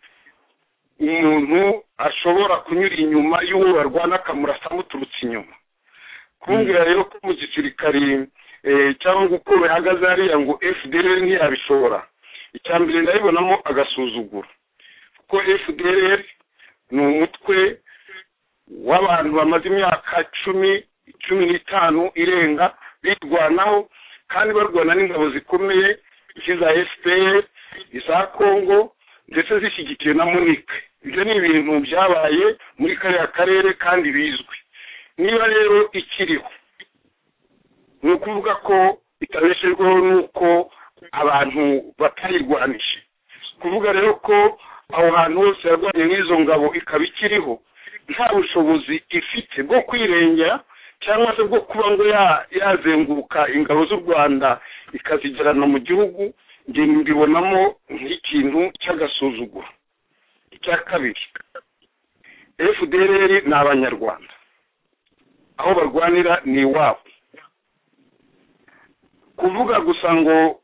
S5: umuntu ashobora kunyura inyuma y'uwo barwana akamurasa amuturutse inyuma kumbwira rero ko mu gisirikari eh, cyangwa ngo uko bihagaze hariya ngo fdr ntiyabishobora icya mbere ndabibonamo agasuzuguro kuko fdr ni umutwe w'abantu bamaze imyaka cumi cumi n'itanu irenga birwanaho kandi barwana n'ingabo zikomeye nk'iza fpr iza congo ndetse zishyigikiwe na munike ibyo ni ibintu byabaye muri kariya karere kandi bizwi niba rero ikiriho ni ukuvuga ko itabeshejweho n'uko abantu batayirwanije kuvuga rero ko aho hantu hose yarwanye n'izo ngabo ikaba ikiriho nta bushobozi ifite bwo kwirengera cyangwa se bwo kuba ngo ya- yazenguruka ingabo z'u rwanda ikazigerana mu gihugu njye mbibonamo nk'ikintu cy'agasuzuguro icya kabiri fdr ni abanyarwanda aho barwanira ni iwabo kuvuga gusa ngo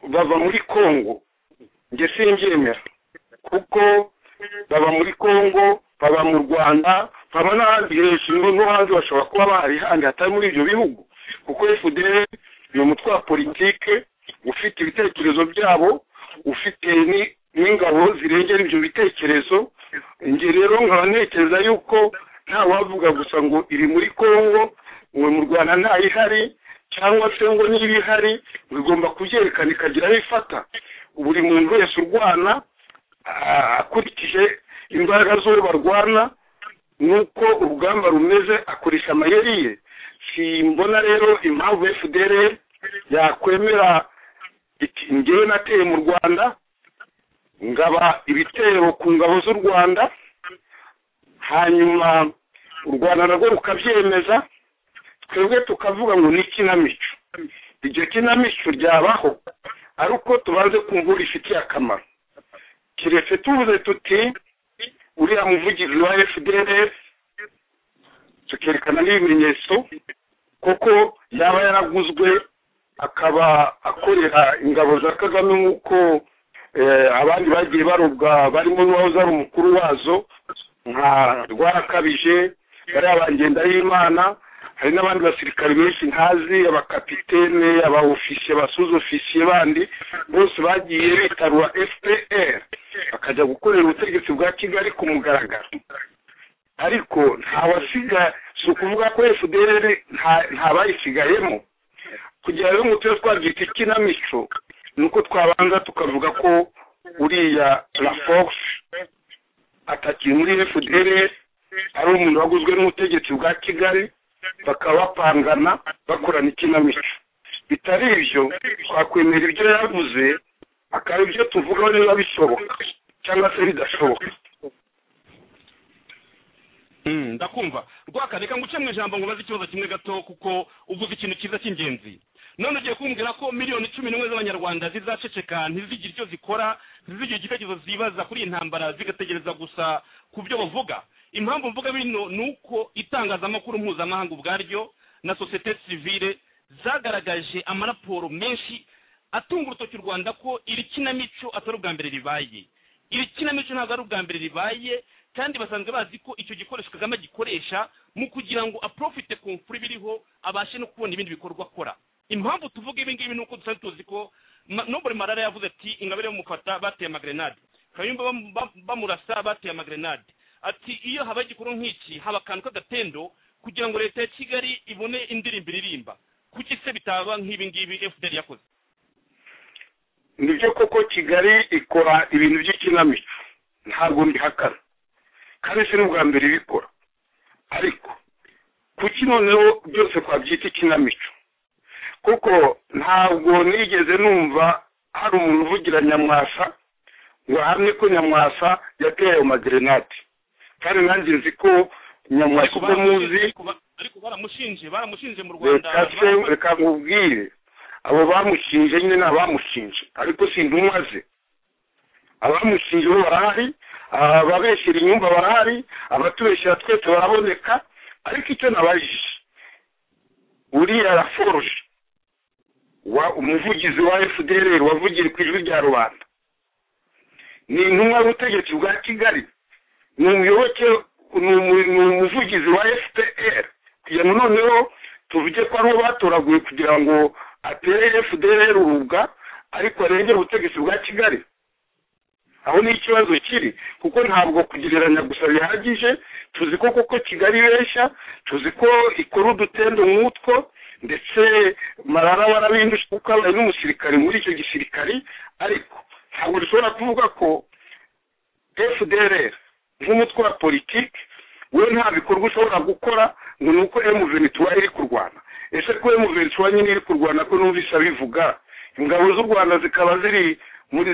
S5: bava muri congo njye simbyemera kuko baba muri congo baba mu rwanda baba n'ahandi hejuru no hanze bashobora kuba bahari handi hatari muri ibyo bihugu kuko fdr ni umutwe wa politike ufite ibitekerezo byabo ufite ni- n'ingabo zirengera ibyo bitekerezo njye rero nkaba ntekereza yuko nta wavuga gusa ngo iri muri congo ngo mu rwanda ntayihari cyangwa se ngo niba ihari ngo igomba kubyerekana ikagira aho ifata buri muntu wese urwana ah, akurikije imbaraga z'uwo barwana nuko urugamba rumeze akoresha amayeri ye simbona rero impamvu fdr yakwemera iti ngewe nateye mu rwanda ngaba ibitero ku ngabo z'u rwanda hanyuma u rwanda narwo rukabyemeza twebwe tukavuga ngo ni ikinamico iryo kinamico ryabaho ari uko tubanze kumva uwo rifitiye akamaro keretse tuvuze tuti uriya muvugizi wa fdr tukerekana n'ibimenyetso kuko yaba yaraguzwe akaba akorera ingabo za kagame nk'uko eh, abandi bagiye barubwa barimo n'uwahoze ari umukuru wazo nka rwarakabije bariya bagenda y'imana hari n'abandi basirikare benshi ntazi abakapitene abaofisiye abasuzofisiye bandi bose bagiye bitarura fpr bakajya gukorera ubutegetsi bwa kigali ku mugaragaro ariko nta wasiga si ukuvuga ko fdr nta- nta bayisigayemo kugira rero ngo tube twabyita ikinamico ni uko twabanza tukavuga ko uriya la force atakiye muri fdr ari umuntu waguzwe n'ubutegetsi bwa kigali bakaba bapangana bakorana ikinamico bitari ibyo twakwemera ibyo yavuze akaba ibyo tuvugaho niba bishoboka cyangwa se bidashoboka
S4: Mm, ndakumva rwaka reka nguce mu ijambo ngo baze ikibazo kimwe gato kuko uvuze ikintu cyiza cy'ingenzi none ugiye kumbwira ko miliyoni cumi n'imwe z'abanyarwanda zizaceceka ntizigire icyo zikora ntizigire igitekerezo zibaza kuri iyi ntambara zigategereza gusa ku byo bavuga impamvu mvuga bino ni uko itangazamakuru mpuzamahanga ubwaryo na sosiyete sivile zagaragaje amaraporo menshi atunga urutoki u rwanda ko iri kinamico atari ubwa mbere ribaye iri kinamico ntabwo ari ubwa mbere ribaye kandi basanzwe bazi ko icyo gikoresho kagame gikoresha mu kugira ngo aprofite ku mfura ibiriho abashe no kubona ibindi bikorwa akora impamvu tuvuga ibi ngibi ni uko dusanzwe tuzi ko Ma- nobure marara yavuze ati ingabire bamufata bateye amagrenade kayumba bam- bam- bamurasa bateye amagrenade ati iyo habaye igikorwa nk'iki haba akantu k'agatendo kugira ngo leta ya kigali ibone indirimbo iririmba kuki se bitaba nk'ibi ngibi fdr yakoze
S5: nibyo koko kigali ikora ibintu by'ikinamico ntabwo mbihakana kandi si n'ubwa mbere ibikora ariko kuki noneho byose twabyita ikinamico kuko ntabwo nigeze numva hari umuntu uvugira nyamwasa ngo ahamye ko nyamwasa yateye ayo magerenade kandi nanjye nzi ko nyamwasa uko muzi
S4: ariko baramushinje baramushinje mu rwanda
S5: reka se reka nkubwire abo bamushinje nyine ni abamushinje ariko sindumaze abamushinje bo barahari ababeshyira inyumba barahari abatubeshyira twese baraboneka ariko icyo nabajije uriya raforuje wa umuvugizi wa fdr wavugiye ku ijwi rya rubanda ni intumwa y'ubutegetsi bwa kigali ni umuyoboke ni umuvugizi wa fpr kugira ngo noneho tuvuge ko ariho batoraguye kugira ngo atere fdr urubwa ariko arengere ubutegetsi bwa kigali aho ni ikibazo kiri kuko ntabwo kugereranya gusa bihagije tuzi ko kuko kigali ibeshya tuzi ko ikora udutendo nk'utwo ndetse marara warabindusha kuko abaye n'umusirikare muri icyo gisirikari ariko ntabwo dushobora kuvuga ko fdr nk'umutwe wa politiki we nta bikorwa ushobora gukora ngo ni uko emuvenituwa iri kurwana ese ko emuvenituwa nyine iri kurwana ko numvise abivuga ingabo z'u rwanda zikaba ziri muri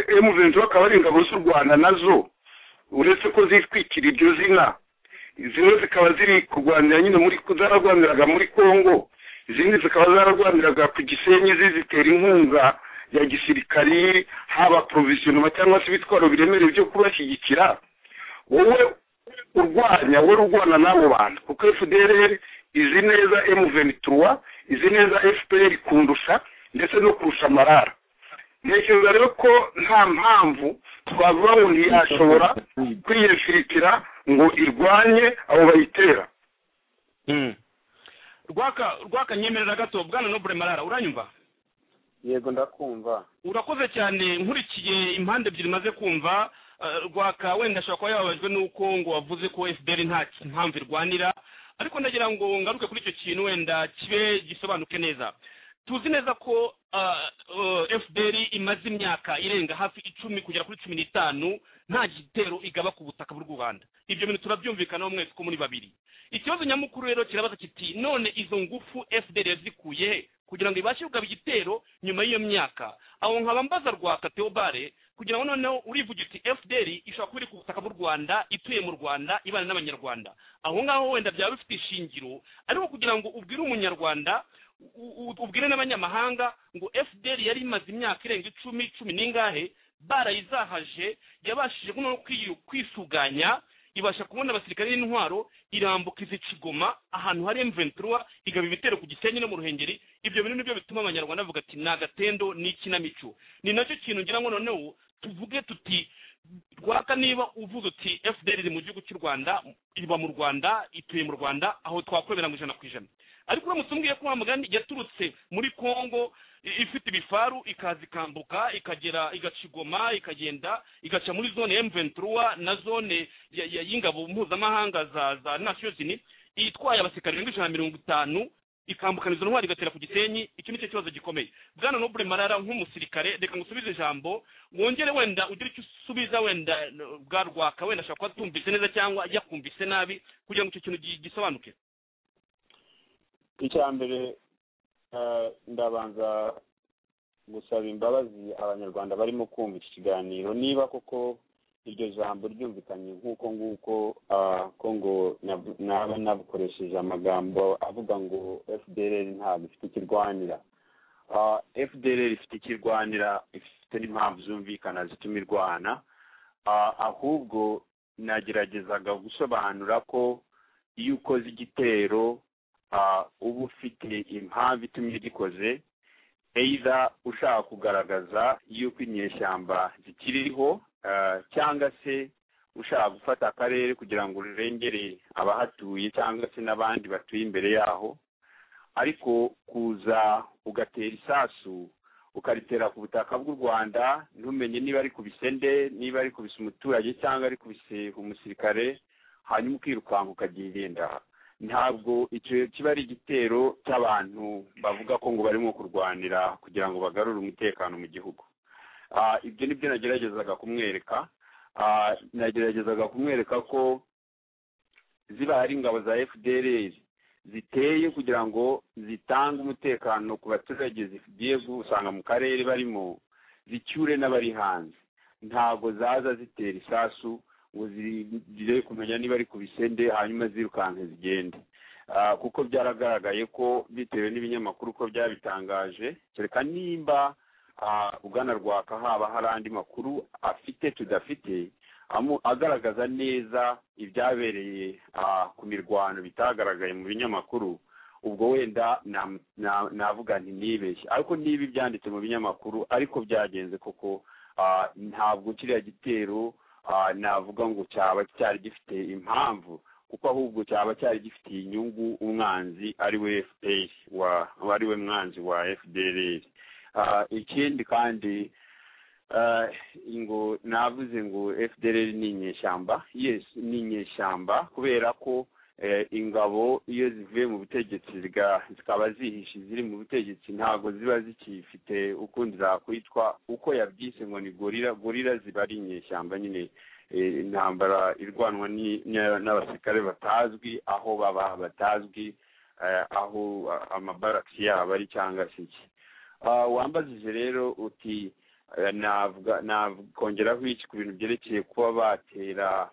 S5: emuvenituwa akaba ari ingabo z'u rwanda nazo uretse ko zitwikira iryo zina zimwe zikaba ziri kurwanira nyine muri zararwaniraga muri congo izindi zikaba zararwaniraga ku gisenyi zizitera inkunga ya gisirikari haba porovisiyonoma cyangwa se ibitwaro biremereye byo kubashyigikira wowe urwanya wowe urwana n'abo bantu kuko fdr izi neza emuvenituwa izi neza fpr kundusha ndetse no kurusha marara ntekereza rero ko nta mpamvu twavuga ngo ntiyashobora kwiyefirikira ngo irwanye abo bayitera
S4: rwaka rwaka nyemerera gato bwana nobure marara uranyumva
S8: yego ndakumva
S4: urakoze cyane nkurikiye impande ebyiri maze kumva rwaka wenda ashobora kuba yababajwe n'uko ngo wavuze ko fpr nta mpamvu irwanira ariko ndagira ngo ngaruke kuri icyo kintu wenda kibe gisobanuke neza tuzi neza ko fpr imaze imyaka irenga hafi icumi kugera kuri cumi n'itanu nta gitero igaba ku butaka bw'u rwanda ibyo bintu turabyumvikanaho mwese ko muri babiri ikibazo nyamukuru rero kirabaza kiti none izo ngufu fpr yazikuye he kugira ngo ibashe kugaba igitero nyuma y'iyo myaka aho nkaba mbaza rwaka teobare kugira ngo noneho urivuga uti fdr ishobora kuba iri ku butaka bw'u rwanda ituye mu rwanda ibana n'abanyarwanda aho ngaho wenda byaba bifite ishingiro ariko kugira ngo ubwire umunyarwanda ubwire n'abanyamahanga ngo fdr yari imaze imyaka irenga icumi cumi n'ingahe barayizahaje yabashije noneho kwisuganya ibasha kubona abasirikare n'intwaro irambuka izi kigoma ahantu hari emventura igaba ibitero ku gisenyi no mu ruhengeri ibyo bintu nibyo bituma abanyarwanda bavuga ati ni agatendo ni ikinamico ni nacyo kintu ngira ngo noneho tuvuge tuti rwaka niba uvuze uti fdr iri mu gihugu cy'u rwanda iba mu rwanda ituye mu rwanda aho twakwemera ngo ijana ku ijana ariko uramutse umbwiye ko wa mugani yaturutse muri congo ifite ibifaru ikaza ikambuka ikagera igacigoma ikagenda igaca muri zone emventura na zone y'ingabo mpuzamahanga za za nasiyozini itwaye abasirikari mirongo ijana na mirongo itanu ikambukana izo ntwari igatera ku gisenyi icyo ni cyo kibazo gikomeye bwana nobure marara nk'umusirikare reka ngusubize ijambo wongere wenda ugire icyo usubiza wenda bwa rwaka wenda ashobora kuba atumvise neza cyangwa yakumvise nabi kugira ngo icyo kintu gisobanuke
S8: icya mbere ndabanza gusaba imbabazi abanyarwanda barimo kumva iki kiganiro niba koko iryo jambo ryumvikanye nk'uko nguko ko ngo naba nabukoresheje amagambo avuga ngo fdr ntabwo ifite ikirwanira fdr ifite ikirwanira ifite n'impamvu zumvikana zituma irwana ahubwo nageragezaga gusobanura ko iyo ukoze igitero uba ufite impamvu itumye ugikoze eyiza ushaka kugaragaza yuko inyeshyamba zikiriho cyangwa se ushaka gufata akarere kugira ngo urengere abahatuye cyangwa se n'abandi batuye imbere yaho ariko kuza ugatera isasu ukaritera ku butaka bw'u rwanda ntumenye niba ari ku bisende niba ari kubisa umuturage cyangwa ari kubise umusirikare hanyuma ukirukanka ukagenda ntabwo icyo kiba ari igitero cy'abantu bavuga ko ngo barimo kurwanira kugira ngo bagarure umutekano mu gihugu
S3: ibyo ni byo nageragezaga kumwereka nageragezaga kumwereka ko ziba ari ingabo za fdr ziteye kugira ngo zitange umutekano ku baturage zigiye gusanga mu karere barimo zicyure n'abari hanze ntabwo zaza zitera isasu ngo zigire kumenya niba ari ku bisende hanyuma zirukanke zigende kuko byaragaragaye ko bitewe n'ibinyamakuru ko byabitangaje kereka nimba ugana rwaka haba hari andi makuru afite tudafite agaragaza neza ibyabereye ku mirwano bitagaragaye mu binyamakuru ubwo wenda navuga nti nibeshye ariko niba ibyanditse mu binyamakuru ariko byagenze koko ntabwo kiriya gitero navuga ngo cyaba cyari gifite impamvu kuko ahubwo cyaba cyari gifitiye inyungu umwanzi ari we fpr wari we mwanzi wa fdr ikindi kandi ngo navuze ngo fdr ni inyeshyamba yes ni inyeshyamba kubera ko ingabo iyo zivuye mu butegetsi zikaba zihishe ziri mu butegetsi ntabwo ziba zikifite ukundi zakwitwa uko yabyise ngo ni gorira gorira ziba ari inyeshyamba nyine intambara irwanwa n'abasirikare batazwi aho baba batazwi aho amabaraki yabo ari cyangwa se iki wambajije rero uti nakongeraho iki ku bintu byerekeye kuba batera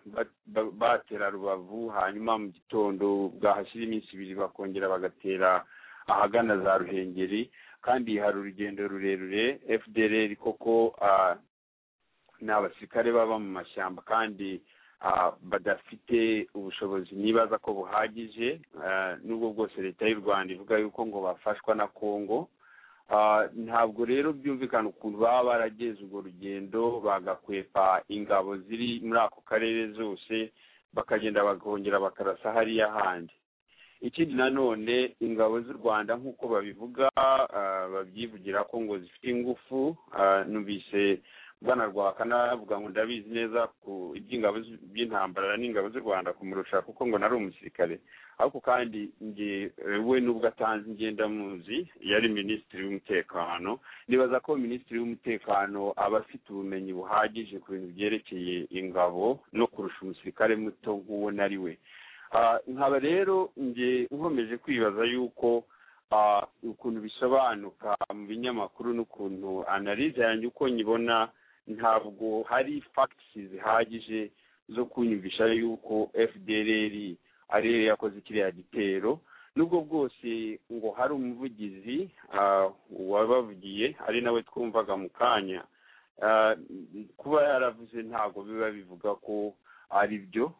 S3: batera rubavu hanyuma mu gitondo bwahashyira iminsi ibiri bakongera bagatera ahagana za ruhengeri kandi hari urugendo rurerure fdr koko ni abasirikare baba mu mashyamba kandi badafite ubushobozi nibaza ko buhagije n'ubwo bwose leta y'u rwanda ivuga yuko ngo bafashwa na congo ntabwo rero byumvikana ukuntu baba barageze urwo rugendo bagakwepa ingabo ziri muri ako karere zose bakagenda bakongera bakarasa hariya handi ikindi nanone ingabo z'u rwanda nk'uko babivuga babyivugira ko ngo zifite ingufu numvise bwana rwaka navuga ngo ndabizi neza ku iby'ingabo by'intambara n'ingabo z'u rwanda kumurusha kuko ngo nari umusirikare ariko kandi we nubwo atanze ingendamuzi yari minisitiri w'umutekano nibaza ko minisitiri w'umutekano aba afite ubumenyi buhagije ku bintu byerekeye ingabo no kurusha umusirikare muto nk'uwo nari we nkaba rero nge nkomeje kwibaza yuko ukuntu bisobanuka mu binyamakuru n'ukuntu analize yanjye uko nyibona ntabwo hari fagitisi zihagije zo kunyumvisha yuko fdr ari yo yakoze kiriya gitero nubwo bwose ngo hari umuvugizi wabavugiye ari nawe twumvaga mu kanya kuba yaravuze ntabwo biba bivuga ko ari byo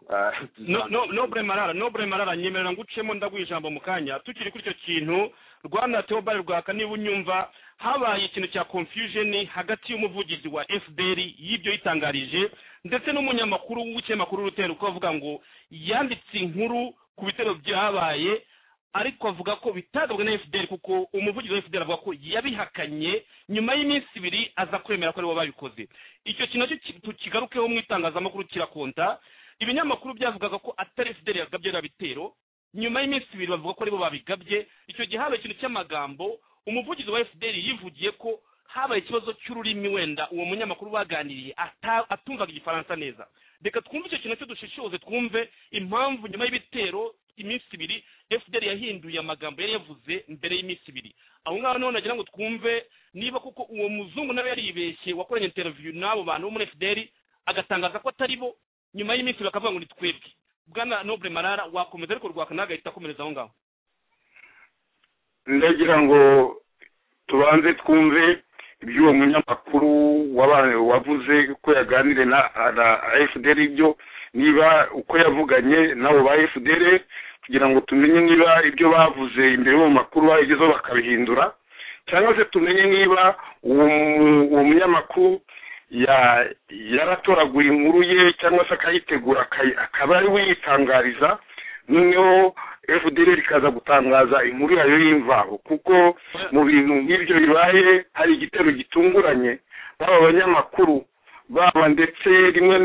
S4: nobure marara nobure marara nyemerera ngo ucemo ndaguha ijambo mu kanya tukiri kuri icyo kintu rwanda teobari rwaka niba unyumva habaye ikintu cya confusion hagati y'umuvugizi wa fdr y'ibyo yitangarije ndetse n'umunyamakuru w'ikinyamakuru urutera uko avuga ngo yanditse inkuru ku bitero byabaye ariko avuga ko bitagabwe na fdr kuko umuvugizi wa fdr avuga ko yabihakanye nyuma y'iminsi ibiri aza kwemera ko aribo babikoze icyo kintu nacyo tukigarukeho mu itangazamakuru kirakonta ibinyamakuru byavugaga ko atari fdr yagabye bitero nyuma y'iminsi ibiri bavuga ko aribo babigabye icyo gihe habaye ikintu cy'amagambo umuvugizi wa fdr yivugiye ko habaye ikibazo cy'ururimi wenda uwo munyamakuru baganiriye atumvaga igifaransa neza reka twumve icyo kintu cyo dushishoze twumve impamvu nyuma y'ibitero iminsi ibiri fdr yahinduye amagambo yari yavuze mbere y'iminsi ibiri aho ngaho noneho nagira ngo twumve niba koko uwo muzungu nawe yaribeshye wakoranye interiviyu n'abo bantu bo muri fdr agatangaza ko atari bo nyuma y'iminsi ibiri bakavuga ngo ni twebwe bwana noble marara wakomeza ariko rwaka agahita akomereza aho ngaho
S5: ndagira ngo tubanze twumve iby'uwo munyamakuru wavuze ko yaganire na fdr ibyo niba uko yavuganye nabo ba fdr kugira ngo tumenye niba ibyo bavuze imbere mu makuru bagezeho bakabihindura cyangwa se tumenye niba uwo munyamakuru yaratoraguye inkuru ye cyangwa se akayitegura akaba ari we yitangariza noneho fdr ikaza gutangaza inkuru yayo y'imvaho kuko mu bintu nk'ibyo bibaye hari igitero gitunguranye baba banyamakuru baba ndetse rimwe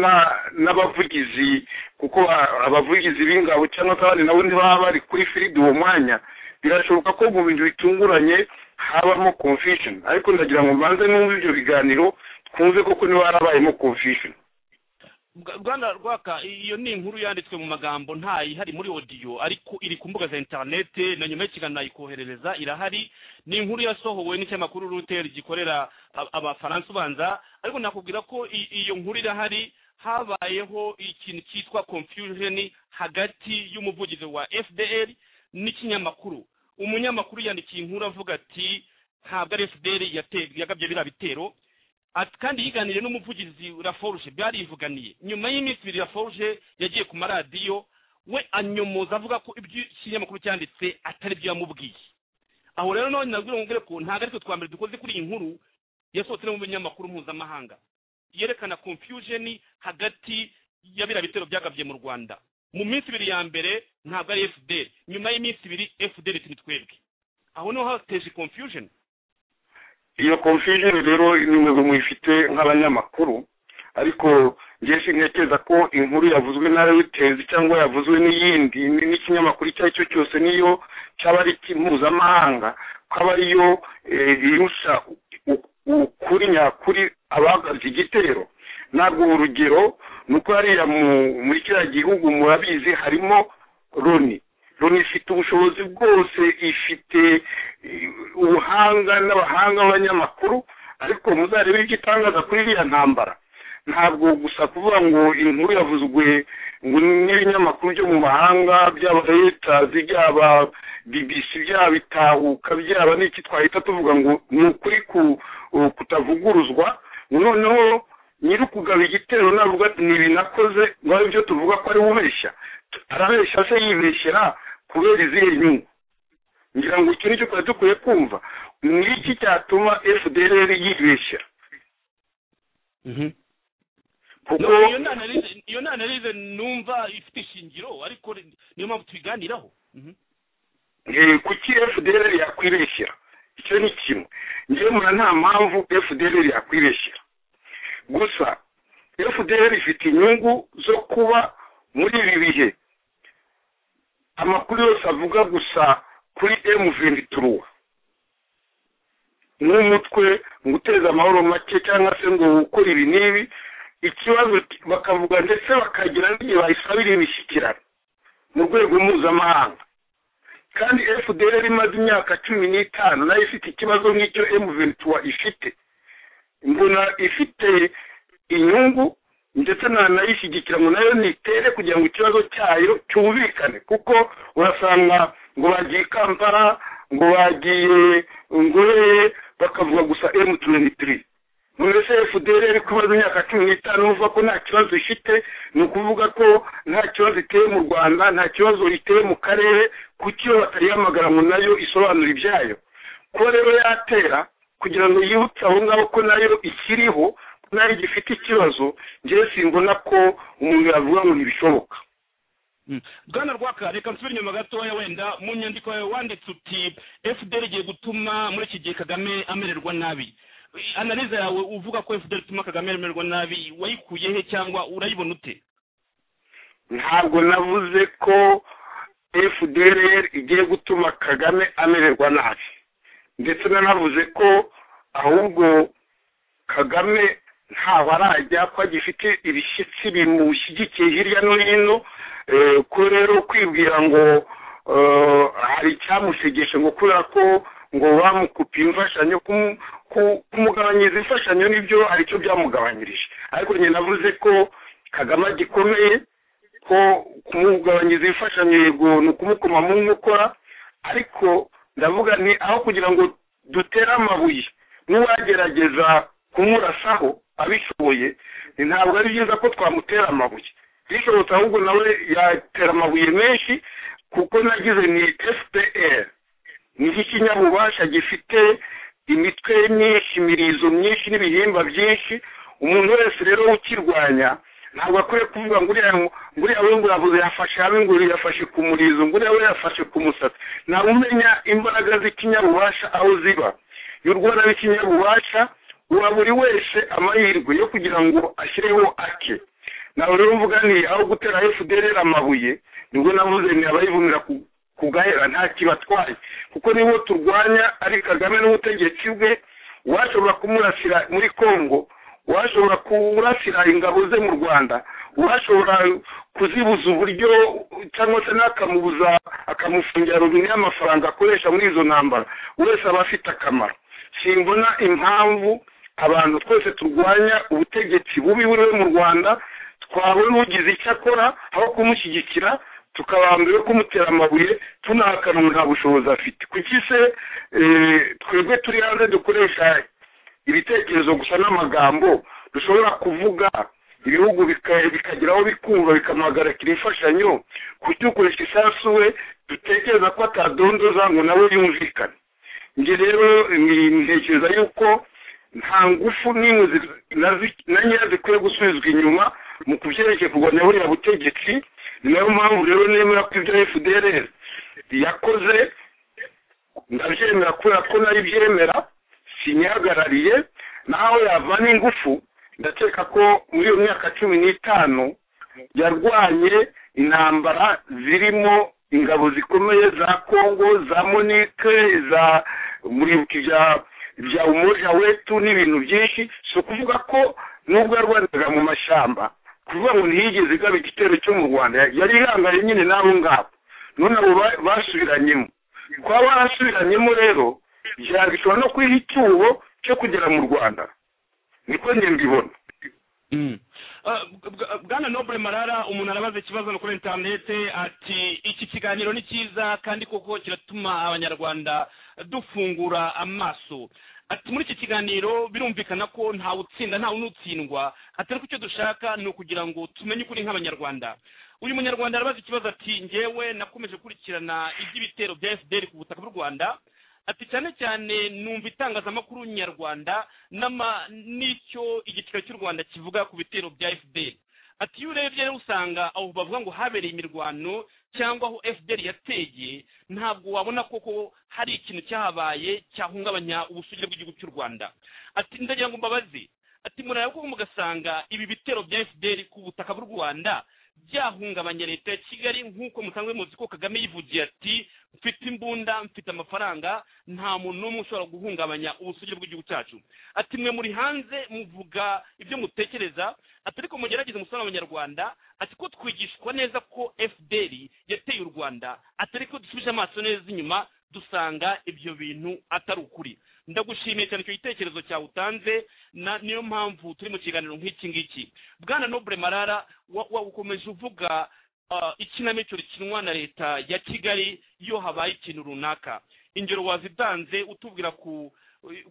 S5: n'abavugizi kuko abavugizi b'ingabo cyangwa se abandi nabo ntibaba bari kuri firidi uwo mwanya birashoboka ko mu bintu bitunguranye habamo confusion ariko ndagira ngo mbanze n'ubu ibyo biganiro twumve koko niba harabayemo confusion
S4: Bwa- rwanda rwaka iyo ni inkuru yanditswe mu magambo ntayihari muri odiyo ariko iri ku mbuga za interinete na nyuma y'ikiganiro nayikoherereza irahari ni inkuru yasohowe n'ikinyamakuru ruteri gikorera a- abafaransa ubanza ariko nakubwira ko i- iyo nkuru irahari habayeho ikintu cyitwa confusion hagati y'umuvugizi wa fdr n'ikinyamakuru umunyamakuru yandikiye inkuru avuga ati ntabwo ari fdr yate- yagabye biriya bitero Ati kandi yiganiriye n'umuvugizi raforuje byarivuganiye nyuma y'iminsi ibiri raforuje yagiye ku maradiyo we anyomoza avuga ko ibyo ikinyamakuru cyanditse atari byo yamubwiye aho rero none nabwira umubwire ko ntabwo ari twe twa mbere dukoze kuri iyi nkuru yasohotse no mu binyamakuru mpuzamahanga yerekana confusion hagati ya biriya bitero byagabye mu rwanda mu minsi ibiri ya mbere ntabwo ari fdr nyuma y'iminsi ibiri fdr iti twebwe aho niho hateje confusion
S5: iyo confusion rero ni mwe muyifite nk'abanyamakuru ariko ngewe sintekereza ko inkuru yavuzwe na reuters cyangwa yavuzwe n'iyindi n- n'ikinyamakuru icyo ari cyo cyose niyo cyaba ari mpuzamahanga ko aba ariyo eh, irusha u- u- ukuri nyakuri abagabye igitero ntabwo urugero ni uko hariya mu- muri kiriya gihugu murabizi harimo loni loni ifite ubushobozi bwose ifite eh, ubuhanga n'abahanga b'abanyamakuru ariko muzarebe icyo itangaza kuri iriya ntambara ntabwo gusa kuvuga ngo inkuru yavuzwe ngo n'ibinyamakuru byo mu mahanga byaba letazi byaba bbc byaba bitahuka byaba n'iki twahita tuvuga ngo ni ukuri ku- kutavuguruzwa ngo noneho nyiri ukugaba igitero navuga ati ni ibi nakoze ngo ari byo tuvuga ko ari ubeshya arabeshya se yibeshyera kubera izihe nyungu ngira ngo iki nicyo twari dukwiye kumva ni iki cyatuma fdr yibeshyera kuko
S4: No, iyo ni analyse- iyo ni analyse numva ifite ishingiro ariko ni- niyo mpamvu tubiganiraho Mhm.
S5: eh, kuki fdr yakwibeshyera icyo ni kimwe njyewe mbona nta mpamvu fdr yakwibeshyera gusa fdr ifite inyungu zo kuba muri ibi bihe amakuru yose avuga gusa kuri m venturuwa n'umutwe ngo uteze amahoro make cyangwa se ngo ukore ibi n'ibi ikibazo ki- bakavuga ndetse bakagira n'igihe bayisabira imishyikirano mu rwego mpuzamahanga kandi fdr imaze imyaka cumi n'itanu nayo ifite ikibazo nk'icyo m ventura ifite mbona ifite inyungu ndetse nanayishyigikira ngo nayo nitere kugira ngo ikibazo cyayo cyumvikane kuko urasanga ngo bagiye i kampala ngo bagiye ngoreye bakavuga gusa m twenty three none se fdr iri kubaza imyaka cumi n'itanu uvuga ko nta kibazo ifite ni ukuvuga ko nta kibazo iteye mu rwanda nta kibazo iteye mu karere kuko iyo batayihamagara ngo nayo isobanura ibyayo kuba rero yatera kugira ngo yibutse aho ngaho ko nayo ikiriho ko nayo igifite ikibazo ngewe simbona ko umuntu yavuga ngo ntibishoboka
S4: bwana rwaka reka nsubire inyuma gatoya wenda mu nyandiko yawe wanditse uti fdr igiye gutuma muri iki gihe kagame amererwa nabi analize yawe uvuga ko fdr ituma kagame amererwa nabi wayikuye he cyangwa urayibona ute
S5: ntabwo navuze ko fdr igiye gutuma kagame amererwa nabi ndetse nanavuze ko ahubwo kagame ntaho arajya ko agifite ibishyitsi bimushyigikiye hirya no hino eh, ko rero kwibwira ngo eh, hari icyamushegeshe ngo kubera ko ngo bamukupiye imfashanyo kumu- ku- kumugabanyiriza imfashanyo nibyo aricyo byamugabanyirije ariko njye navuze ko kagame gikomeye ko kumugabanyiriza imfashanyo yego ni ukumukoma mu nkokora ariko ndavuga nti aho kugira ngo dutere amabuye n'uwagerageza kumurasaho abishoboye ni ntabwo ari byiza ko twamutera amabuye bishobotse ahubwo nawe yatera amabuye menshi kuko nagize ni fpr nicyo ikinyabubasha gifite imitwe myinshi imirizo myinshi n'ibihimba byinshi umuntu wese rero ukirwanya ntabwo akwiye kuvuga ngo uriya ngo uriya we ngo yavuze yafashe habe ngo yafashe ku murizo ngo uriya we yafashe ku musatsi ntabwo umenya imbaraga z'ikinyabubasha aho ziba y'u rwanda rw'ikinyabubasha uba buri wese amahirwe yo kugira ngo ashyireho ake ntabwo rero mvuga ni aho gutera fdr amabuye nibwo navuze ni abayivumira ku- ku gahera nta kibatwaye kuko nibo turwanya ari kagame n'ubutegetsi bwe uwashobora kumurasira muri congo uwashobora kurasira ingabo ze mu rwanda uwashobora kuzibuza uburyo cyangwa se n'akamubuza akamufungira rubine y'amafaranga akoresha muri izo ntambara wese aba afite akamaro simbona impamvu abantu twese turwanya ubutegetsi bubi buriwe mu rwanda twabona ugize icyo akora aho kumushyigikira tukabambira kumutera amabuye tunahakana umuntu nta bushobozi afite kuki se twebwe turi hanze dukoresha ibitekerezo gusa n'amagambo dushobora kuvuga ibihugu bikageraho bikumva bikamuhagarikira imfashanyo kuki ukoresha isasu we dutekereza ko atadondoza ngo nawe yumvikane njye rero ntekereza yuko nta ngufu n'imwe na nkeya zikwiye gusubizwa inyuma mu kubyerekeye kurwanya buriya butegetsi ni nayo mpamvu rero nemera ko ibyo fdr yakoze ndabyemera kubera ko nayo ibyemera sinyihagarariye nawe yava n'ingufu ndakeka ko muri iyo myaka cumi n'itanu yarwanye intambara zirimo ingabo zikomeye za congo za monique za muribuka ibya bya umuja wetu n'ibintu byinshi si ukuvuga ko nubwo yarwanaga mu mashyamba kuvuga ngo ntiyigeze igaba igitero cyo mu rwanda yari irangaye nyine n'abo ngabo none abo basubiranyemo kuba barasubiranyemo rero bishobora no kwiha icyuho cyo kugera mu rwanda niko mbibona
S4: bwana nobure marara umuntu arabaza ikibazo no kuri interineti ati iki kiganiro ni cyiza kandi koko kiratuma abanyarwanda dufungura amaso ati muri iki kiganiro birumvikana ko ntawe utsinda ntawe n'utsindwa atari ko icyo dushaka ni ukugira ngo tumenye ukuri nk'abanyarwanda uyu munyarwanda arabaza ikibazo ati ngewe nakomeje gukurikirana iby'ibitero bya fdr ku butaka bw'u rwanda ati cyane cyane numva itangazamakuru nyarwanda n'icyo igiciro cy'u rwanda kivuga ku bitero bya fpr ati iyo urebye rero usanga aho bavuga ngo habereye imirwano cyangwa aho fpr yateye ntabwo wabona koko hari ikintu cyahabaye cyahungabanya ubusugire bw'igihugu cy'u rwanda ati ndagira ngo mbabaze ati murareba koko mugasanga ibi bitero bya fpr ku butaka bw'u rwanda byahungabanya leta ya kigali nk'uko musanzwe muzi ko kagame yivugiye ati mfite imbunda mfite amafaranga nta muntu n'umwe ushobora guhungabanya ubusugire bw'igihugu cyacu ati mwe muri hanze muvuga ibyo mutekereza ati ariko mugerageze umusaruro w'abanyarwanda ati ko twigishwa neza ko fdr yateye u rwanda ati ariko dusubije amaso neza inyuma dusanga ibyo bintu atari ukuri ndagushimiye cyane icyo gitekerezo cyawe utanze niyo mpamvu turi mu kiganiro nk'iki ngiki bwana nobure marara ukomeje uvuga ikinamico rikinwa na leta ya kigali iyo habaye ikintu runaka ingero wazitanze utubwira ku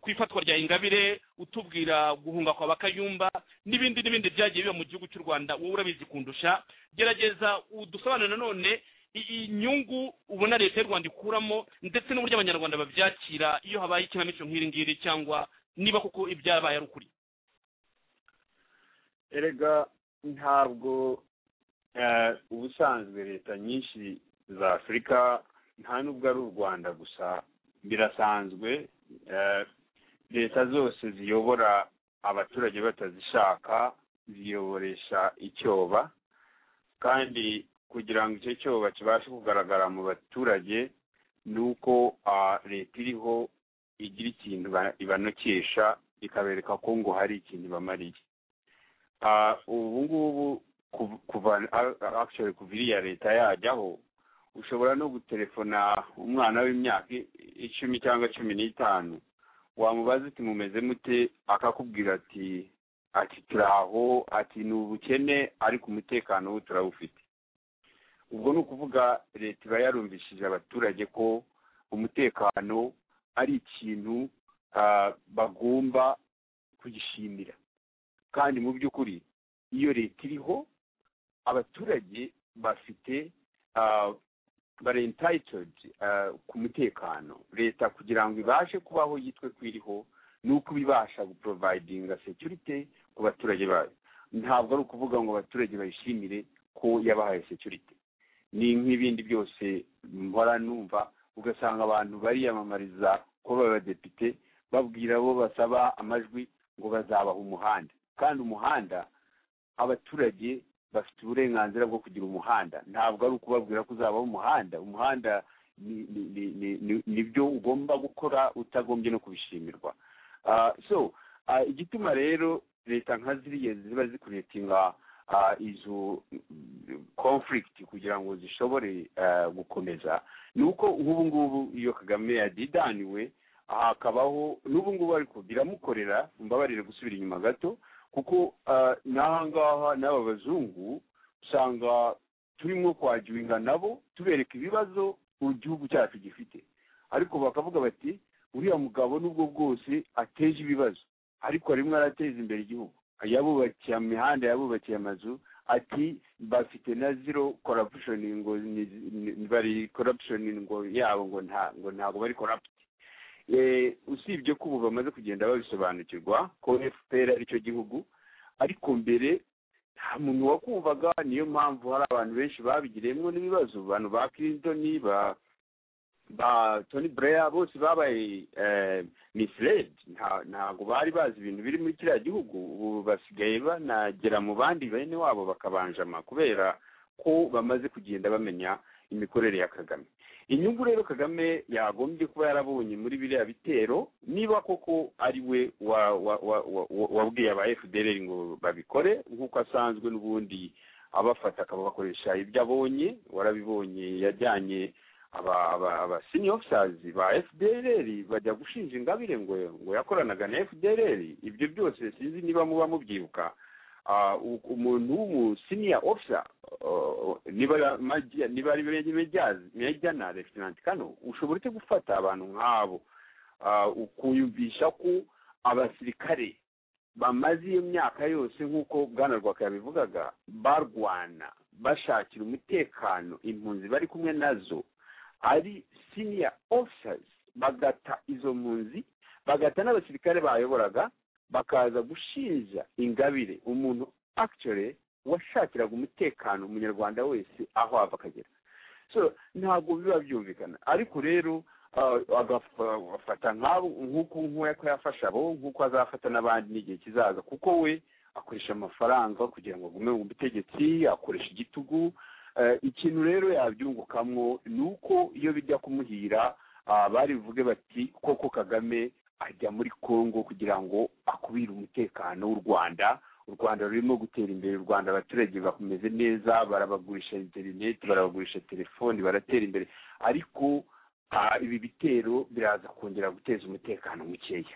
S4: ku ifatwa rya ingabire utubwira guhunga kwa bakayumba n'ibindi n'ibindi byagiye biba mu gihugu cy'u rwanda wowe urabizi kundusha gerageza udusobanurire nanone inyungu ubona leta y'u rwanda ikuramo ndetse n'uburyo abanyarwanda babyakira iyo habaye ikinamico nk'iri ngiri cyangwa niba koko ibyabaye ari ukuri
S3: erega ntabwo ubusanzwe leta nyinshi za afurika nta n'ubwo ari u rwanda gusa birasanzwe leta zose ziyobora abaturage batazishaka ziyoboresha icyoba kandi kugira ngo icyo cyoba kibashe kugaragara mu baturage ni uko leta iriho igira ikintu ibanokesha ikabereka ko ngo hari ikintu ibamariye ubu ngubu kuva iriya leta yajyaho ushobora no gutelefona umwana w'imyaka icumi cyangwa cumi n'itanu wamubaza uti mumeze mute akakubwira ati ati turaho ati ni ubukene ariko umutekano wo turawufite ubwo ni ukuvuga leta iba yarumvishije abaturage ko umutekano ari ikintu bagomba kugishimira kandi mu by'ukuri iyo leta iriho abaturage bafite bari entayitodi ku mutekano leta kugira ngo ibashe kubaho yitwe ko iriho ni uko ibasha guporovayidinga securite ku baturage bayo ntabwo ari ukuvuga ngo abaturage bayishimire ko yabahaye securite ni nk'ibindi byose mpora numva ugasanga abantu bariyamamariza kuba abadepite babwira abo basaba amajwi ngo bazabaha umuhanda kandi umuhanda abaturage bafite uburenganzira bwo kugira umuhanda ntabwo ari ukubabwira ko uzabaho umuhanda umuhanda nibyo ugomba gukora utagombye no kubishimirwa so igituma rero leta nka ziriya ziba zikuretinga izo conflict kugira ngo zishobore eh, gukomeza ni uko nk'ubu ngubu iyo kagame yadidaniwe hakabaho n'ubu ngubu ariko biramukorera mbabarire gusubira inyuma gato kuko eh, n'aha ngaha n'aba bazungu usanga turimo kwagiwinga nabo tubereka ibibazo igihugu cyacu gifite ariko bakavuga bati uriya mugabo nubwo bwose ateje ibibazo ariko rimwe arateza imbere igihugu yabubakiye imihanda yabubakiye amazu ati bafite na zero corruption ngo ni- ni- bari corruption ngo yabo ngo nta ngo ntabwo bari corrupt Eh, usibye ko ubu bamaze kugenda babisobanukirwa ko fpr aricyo gihugu ariko mbere nta muntu wakumvaga niyo mpamvu hari abantu benshi babigiriyemo n'ibibazo abantu ba clinton ba ba tony blair bose babaye eh, misled nta- ntabwo bari bazi ibintu biri muri kiriya gihugu ubu basigaye banagera mu bandi bene wabo bakabanjama kubera ko bamaze kugenda bamenya imikorere ya kagame inyungu rero kagame yagombye kuba yarabonye muri biriya bitero niba koko ari we wa- wa- wa- wa- wa- wabwiye aba fdr ngo babikore nk'uko asanzwe n'ubundi abafata akabakoresha ibyo abonye warabibonye yajyanye aba aba aba senior officers ba FDLR bajya gushinja ingabire ngo ngo yakoranaga na FDLR ibyo byose sinzi niba muba mubyibuka Ah, u- umuntu w'umu senior officer ah, niba maji- niba ari mejazi mejana lieutenant kano ushobora ute gufata abantu nk'abo Ah, ukuyumvisha ko abasirikare bamaze iyo myaka yose nk'uko bwana rwaka yabivugaga barwana bashakira umutekano impunzi bari kumwe nazo ari senior officers bagata izo mpunzi bagata n'abasirikare bayoboraga bakaza gushinja ingabire umuntu actually washakiraga umutekano umunyarwanda wese aho ava akagera so ntabwo biba byumvikana ariko rero ah, agafa- agafata nk'abo nk'uko nk'uko yafasha abo nk'uko azafata n'abandi n'igihe kizaza kuko we akoresha amafaranga kugira ngo agume mu butegetsi akoresha igitugu Eh, ikintu rero yabyungukamo ni uko iyo bijya kumuhira ah, bari buvuge bati koko kagame ajya muri kongo kugira ngo akubire umutekano w'u rwanda u rwanda rurimo gutera imbere u rwanda abaturage bakomeze neza barabagurisha interineti barabagurisha telefoni baratera imbere ariko ah, ibi bitero biraza kongera guteza umutekano mukeya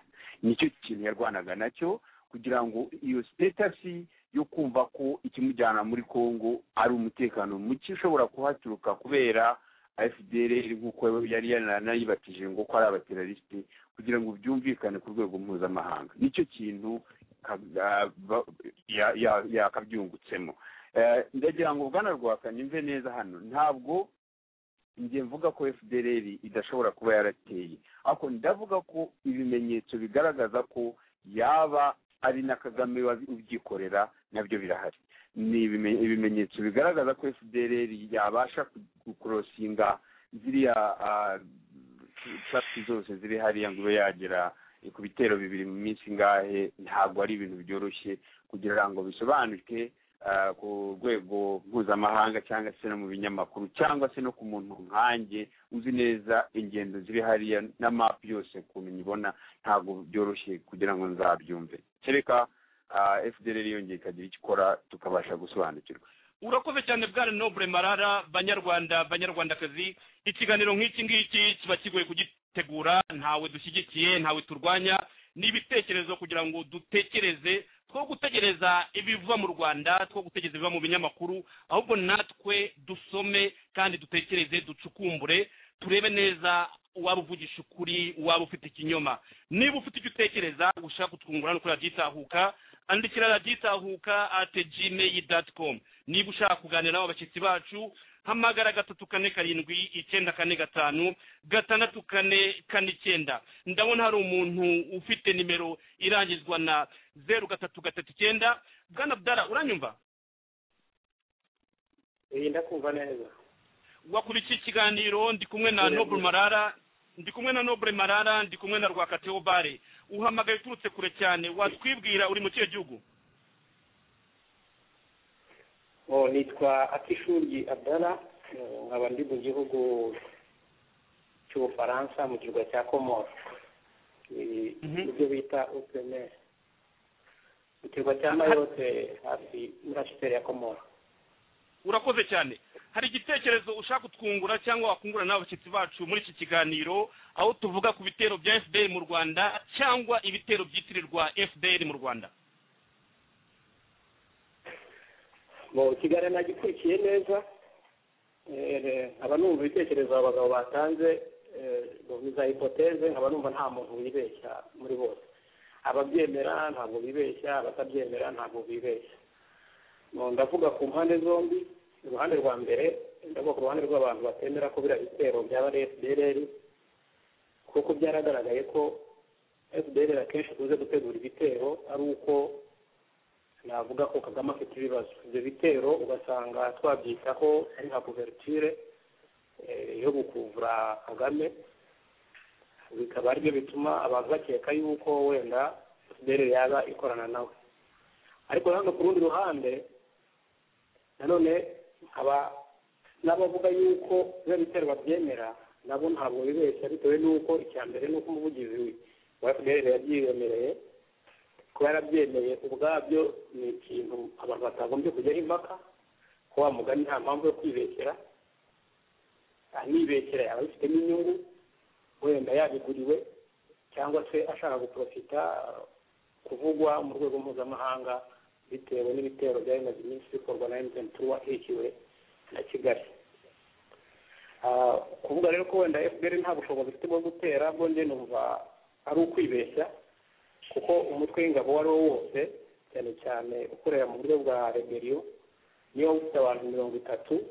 S3: nicyo kintu yarwanaga nacyo kugira ngo iyo sitatasi yo kumva ko ikimujyana muri Kongo ari umutekano muke ushobora kuhaturuka kubera FDLR nk'uko yari yanayibatije ngo ko ari abaterariste kugira ngo byumvikane ku rwego mpuzamahanga nicyo kintu ka- ah, ba- ya- ya- yakabyungutsemo Eh, ndagira ngo bwana rwaka nimve neza hano ntabwo njye mvuga ko fdr idashobora kuba yarateye ariko ndavuga ko ibimenyetso bigaragaza ko yaba ari na kagame wabi- ubyikorera nabyo birahari ni ibime- ibimenyetso bigaragaza ko fdr yabasha ku- gukorosinga ziriya ah, traffic zose ziri hariya ngo ibe yagera ku bitero bibiri mu minsi ingahe ntabwo ari ibintu byoroshye kugira ngo bisobanuke ah, ku rwego mpuzamahanga cyangwa se no mu binyamakuru cyangwa se no ku muntu nkanjye uzi neza ingendo ziri hariya na mapu yose ukuntu nyibona ntabwo byoroshye kugira ngo nzabyumve kereka fdr yongeye ikagira icyo ikora tukabasha gusobanukirwa
S4: urakoze cyane bwana nobure marara banyarwanda banyarwandakazi ikiganiro nk'iki ngiki kiba kigoye kugitegura ntawe dushyigikiye ntawe turwanya ni ibitekerezo kugira ngo dutekereze two gutegereza ibiva mu rwanda two gutegereza ibiva mu binyamakuru ahubwo natwe dusome kandi dutekereze ducukumbure turebe neza uwaba uvugisha ukuri uwaba ufite ikinyoma niba ufite icyo utekereza ushaka kutwungura no kuri radiyo itahuka andikira radiyo itahuka ate gmail dot com niba ushaka kuganira nabo abashyitsi bacu hamagara gatatu kane karindwi icyenda kane gatanu gatandatu kane kane icyenda ndabona hari umuntu ufite nimero irangizwa na zeru gatatu gatatu icyenda bwana abdara uranyumva
S9: iyi ndakumva neza
S4: wakurikiye ikiganiro ndi kumwe na noble marara ndi kumwe na noble marara ndi kumwe na rwakateobare uhamagaye uturutse kure cyane watwibwira uri mu kihe gihugu
S9: oh nitwa akishuri abdara eh, nkaba ndi mu gihugu cy'ubufaransa mu kirwa cya komoro Eh, ibyo bita openeri ikirwa cya mayote hafi muri ashiteri ya komora
S4: urakoze cyane hari igitekerezo ushaka kutwungura cyangwa wakungura n'abashyitsi bacu muri iki kiganiro aho tuvuga ku bitero bya fpr mu rwanda cyangwa ibitero byitirirwa fpr mu rwanda
S9: mu kiganiro nagikurikiye neza nkaba numva ibitekerezo aba bagabo batanze za hipoteze nkaba numva nta muntu wibeshya muri bose ababyemera ntabwo bibeshya abatabyemera ntabwo bibeshya ndavuga ku mpande zombi uruhande rwa mbere ndavuga ku ruhande rw'abantu batemera ko biriya bitero byaba ari fdr kuko byaragaragaye ko fdr akenshi ikunze gutegura ibitero ari uko navuga ko kagame afite ibibazo ibyo bitero ugasanga twabyita ko ari nka kuverture yo gukuvura kagame bikaba aribyo bituma abantu bakeka yuko wenda fdr yaba ikorana nawe ariko nanone ku rundi ruhande nanone nkaba n'abavuga yuko biba bitero babyemera nabo ntabwo bibeshya bitewe n'uko icya mbere n'uko umuvugizi wa fpr yabyiyemereye kuba yarabyemeye ubwabyo ni ikintu abantu batagombye kujyaho impaka ko wa mugani nta mpamvu yo kwibeshera anibeshera yaba abifitemo inyungu wenda yabiguriwe cyangwa se ashaka guprofita kuvugwa mu rwego mpuzamahanga bitewe n'ibitero bya bimaze iminsi bikorwa na emutiyeni turuwa hikiwe na kigali kuvuga rero ko wenda efuperi nta bushobozi ifite bwo gutera bwo njye numva ari ukwibeshya kuko umutwe w'ingabo uwo ari wo wose cyane cyane ukorera mu buryo bwa reberiyo niba ufite abantu mirongo itatu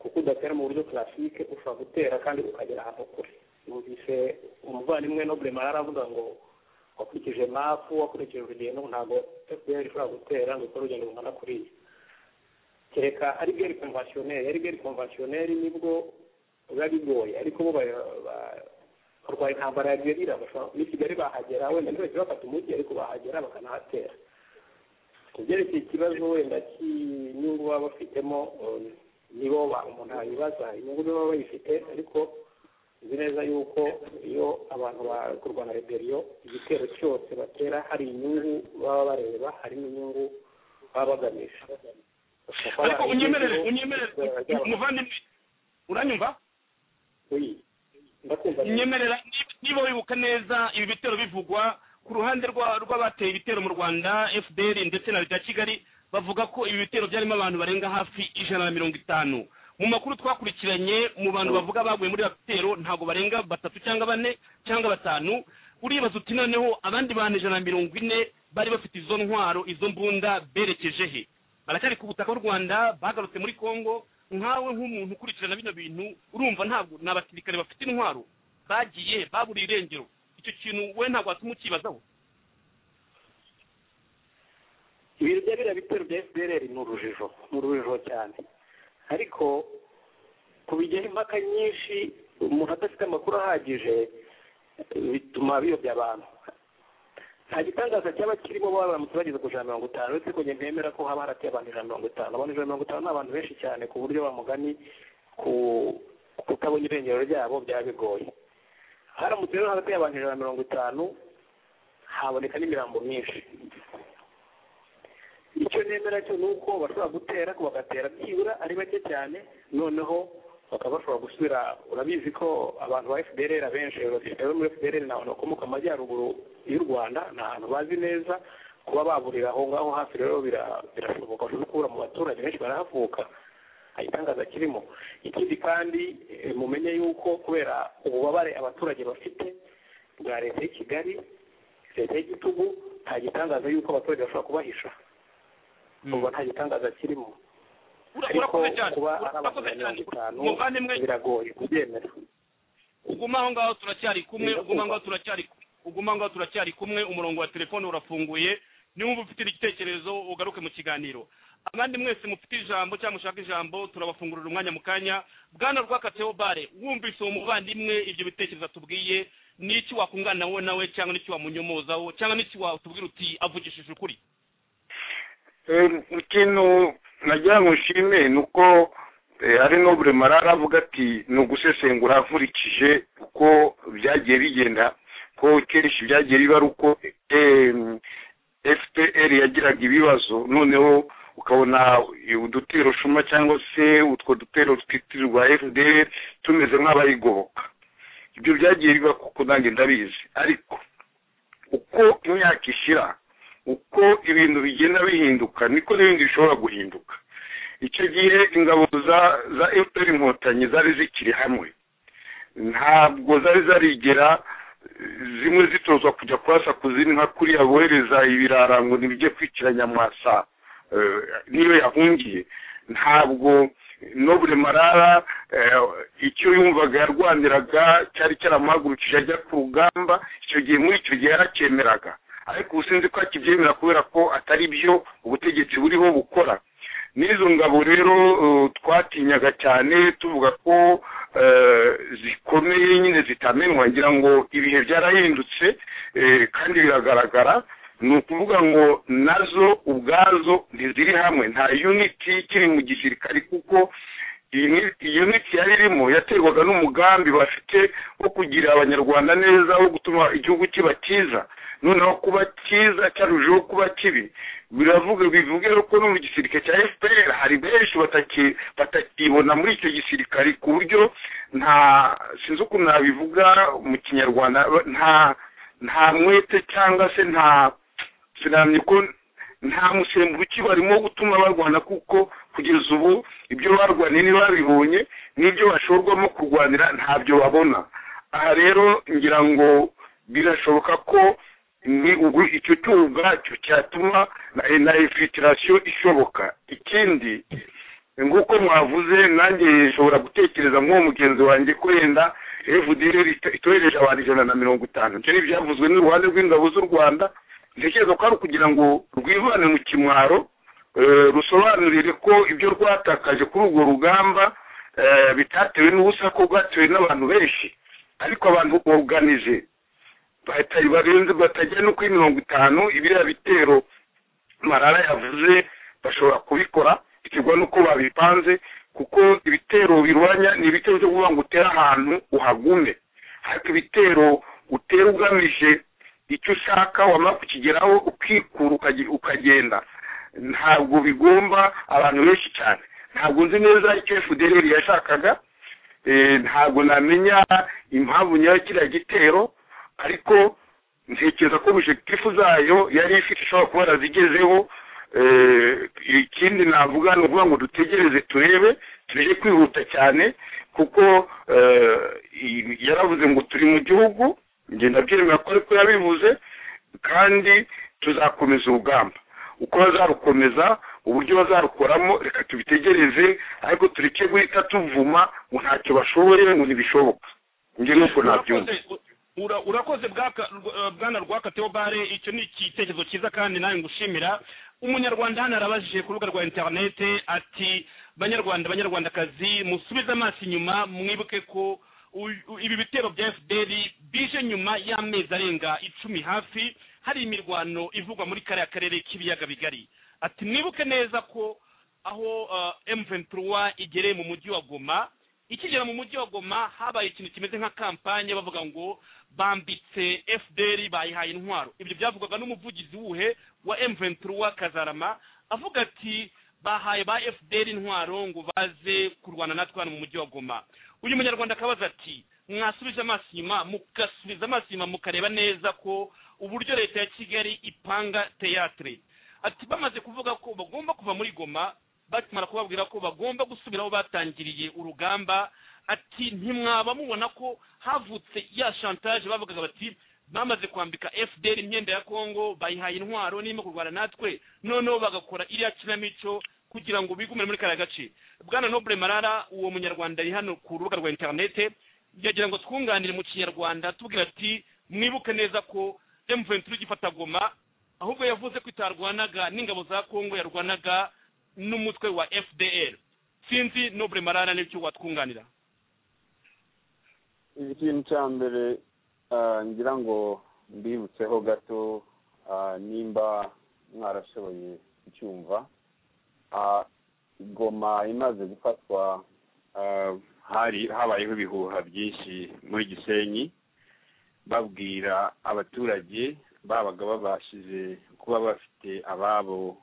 S9: kuko udatera mu buryo classique ushobora gutera kandi ukagera ahantu kure numvise umuvandimwe nobure marara avuga ngo wakurikije mapu wakurikije urugendo ntabwo fpr ishobora gutera ngo ikore urugendo rungana kuriya kereka ari geri konvasiyoneri ari geri konvasiyoneri nibwo biba bigoye ariko bo barwaye intambara ya gerira ni kigali bahagera wenda ntibahita bafata umujyi ariko bahagera bakanahatera ku byerekeye ikibazo wenda cy'inyungu baba bafitemo nibo umuntu yabibaza inyungu baba bayifite ariko uzi neza yuko iyo abantu bari kurwana reberiyo igitero cyose batera hari inyungu baba bareba hari n'inyungu baba bagamije
S4: ariko unyemerere unyemerere umuvandimwe uranyumva unyemerera niba wibuka neza ibi bitero bivugwa ku ruhande rw'abateye ibitero mu rwanda fdr ndetse na leta ya kigali bavuga ko ibi bitero byarimo abantu barenga hafi ijana na mirongo itanu mu makuru twakurikiranye mu bantu bavuga baguye muri rapitero ntabwo barenga batatu cyangwa bane cyangwa batanu uribaza uti noneho abandi bantu ijana na mirongo ine bari bafite izo ntwaro izo mbunda berekeje he baracyari ku butaka bw'u rwanda bagarutse muri congo nkawe nk'umuntu ukurikirana bino bintu urumva ntabwo ni abasirikare bafite intwaro bagiye baburiye irengero icyo kintu we ntabwo watuma ukibazaho
S9: ibintu bya biriya bitero bya fpr ni urujijo ni urujijo cyane ariko kubijyaho impaka nyinshi umuntu adafite amakuru ahagije bituma biyobya abantu nta gitangaza cyaba kirimo baramutse bageze ku ijana mirongo itanu uretse ko ntemera ko haba harateye abantu ijana mirongo itanu abantu ijana mirongo itanu ni abantu benshi cyane ku buryo bamugani ku kutabona irengero ryabo byaba bigoye haramutse rero hagati y'abantu ijana mirongo itanu haboneka n'imirambo myinshi icyo nemera cyo ni uko bashobora gutera ko bagatera byibura ari bake cyane noneho bakaba bashobora gusubira urabizi ko abantu ba fdr abenshi abasirikare bo muri fdr ni abantu bakomoka amajyaruguru y'u rwanda ni ahantu bazi neza kuba baburira aho ngaho hafi rero birashoboka no kubura mu baturage benshi barahavuka itangaza kirimo ikindi kandi mumenye yuko kubera ububabare abaturage bafite bwa leta y'i kigali leta y'igitugu nta gitangaza yuko abaturage bashobora kubahisha ubwo nta gitangaza kirimo ariko kuba ari abantu mirongo itanu biragoye kubyemera
S4: uguma aho ngaho turacyari kumwe uguma aho ngaho turacyari uguma aho ngaho turacyari kumwe umurongo wa telefone urafunguye niba ufite igitekerezo ugaruke mu kiganiro abandi mwese mufite ijambo cyangwa mushaka ijambo turabafungurira umwanya mu kanya bwana rwakateho bare wumvise uwo muvandimwe ibyo bitekerezo atubwiye n'iki wakungana wowe nawe cyangwa n'iki wamunyomozaho cyangwa n'iki watubwira uti avugishije ukuri
S5: ikintu nagira ngo nshime ni uko ari no buri marara avuga ati ni ugusesengura akurikije uko byagiye bigenda ko kenshi byagiye biba ari uko fpr yagiraga ibibazo noneho ukabona udutero shuma cyangwa se utwo dutero twitirirwa fdr tumeze nk'abayigoboka ibyo byagiye biba kuko nange ndabizi ariko uko imyaka ishira uko ibintu bigenda bihinduka niko n'ibindi bishobora guhinduka icyo gihe ingabo za za fpr inkotanyi zari zikiri hamwe ntabwo zari zarigera zimwe zitozwa kujya kwasakuza indi nka kuriya bohereza ibirara ngo ntibijye kwicira nyamwasa niyo yahungiye ntabwo n'ubure marara icyo yumvaga yarwaniraga cyari cyaramuhagurukije ajya ku rugamba icyo gihe muri icyo gihe yaracyemeraga ariko ubu sinzi ko akibyemera kubera ko atari byo ubutegetsi buriho bukora n'izo ngabo rero twatinyaga cyane tuvuga ko zikomeye nyine zitamenwa ngira ngo ibihe byarahindutse kandi biragaragara ni ukuvuga ngo nazo ubwazo ntiziri hamwe nta yuniti ikiri mu gisirikari kuko iyi uniti yari irimo yaterwaga n'umugambi bafite wo kugira abanyarwanda neza wo gutuma igihugu kiba cyiza noneho kuba cyiza cyarushijeho kuba kibi biravuga bivuge ko no mu gisirikare cya fpr hari benshi batakibona muri icyo gisirikare ku buryo nta sinzi ukuntu nabivuga mu kinyarwanda nta nta mwete cyangwa se nta sinamye ko nta musemburo ukibarimo wo gutuma barwana kuko kugeza ubu ibyo barwaniye ntibabibonye n'ibyo bashorwamo kurwanira ntabyo babona aha rero ngira ngo birashoboka ko ni icyo cyuho ubwacyo cyatuma na infiltration ishoboka ikindi nk'uko mwavuze nanjye nshobora gutekereza nk'uwo mugenzi wanjye ko yenda fdr itohereje abantu ijana na mirongo itanu ibyo ni ibyavuzwe n'uruhande rw'ingabo z'u rwanda ntekereza ko ari ukugira ngo rwivane mu kimwaro rusobanurire ko ibyo rwatakaje kuri urwo rugamba bitatewe n'ubusa ko rwatewe n'abantu benshi ariko abantu boganize barenze batajya no kuri mirongo itanu ibiriya bitero marara yavuze bashobora kubikora biterwa n'uko babipanze kuko ibitero birwanya ni ibitero byo kuvuga ngo utere ahantu uhagume ariko ibitero utera ugamije icyo ushaka wamara kukigeraho ukikura ukagenda ntabwo bigomba abantu benshi cyane ntabwo nzi neza icyo fdr yashakaga ntabwo namenya impamvu nyayo kiriya gitero ariko ntekereza ko objectifu zayo yari ifite ishobora kuba yarazigezeho ikindi navuga ni ukuvuga ngo dutegereze turebe tuje kwihuta cyane kuko yaravuze ngo turi mu gihugu ngenda byemera ko ariko yabivuze kandi tuzakomeza urugamba uko bazarukomeza uburyo bazarukoramo reka tubitegereze ariko tureke guhita tuvuma ngo ntacyo bashoboye ngo ntibishoboka njye nuko nabyumva
S4: urakoze bwana rwaka teobare icyo ni igitekerezo cyiza kandi nawe ngushimira umunyarwanda hano arabajije ku rubuga rwa interinete ati banyarwanda banyarwandakazi musubize amaso inyuma mwibuke ko ibi bitero bya fpr bije nyuma y'amezi arenga icumi hafi hari imirwano ivugwa muri kariya karere k'ibiyaga bigari ati mwibuke neza ko aho emuventiruwa igereye mu mujyi wa goma ikigera mu mujyi wa goma habaye ikintu kimeze nka kampanye bavuga ngo bambitse fdr bayihaye intwaro ibyo byavugwaga n'umuvugizi wuhe wa emuventiruwa kazarama avuga ati bahaye ba fdr intwaro ngo baze kurwana natwe hano mu mujyi wa goma uyu munyarwanda akabaza ati mwasubije amaso inyuma mugasubiza amaso inyuma mukareba neza ko uburyo leta ya kigali ipanga teyatere ati bamaze kuvuga ko bagomba kuva muri goma bakimara kubabwira ko bagomba gusubira aho batangiriye urugamba ati ntimwaba mubona ko havutse ya shantaje bavugaga bati bamaze kwambika fdr imyenda ya kongo bayihaye intwaro n'irimo kurwana natwe noneho bagakora iriya kinamico kugira ngo bigumire muri kariya gace bwana nobure marara uwo munyarwanda ari hano ku rubuga rwa interinete yagira ngo twunganire mu kinyarwanda tubwira ati mwibuke neza ko emuventuri igifata goma ahubwo yavuze ko itarwanaga n'ingabo za kongo yarwanaga n'umutwe wa fdr sinzi nobure marara n'icyo watwunganira
S3: ikintu cya mbere ngira ngo mbibutseho gato nimba mwarashoboye kucyumva goma imaze gufatwa hari habayeho ibihuha byinshi muri gisenyi babwira abaturage babaga babashije kuba bafite ababo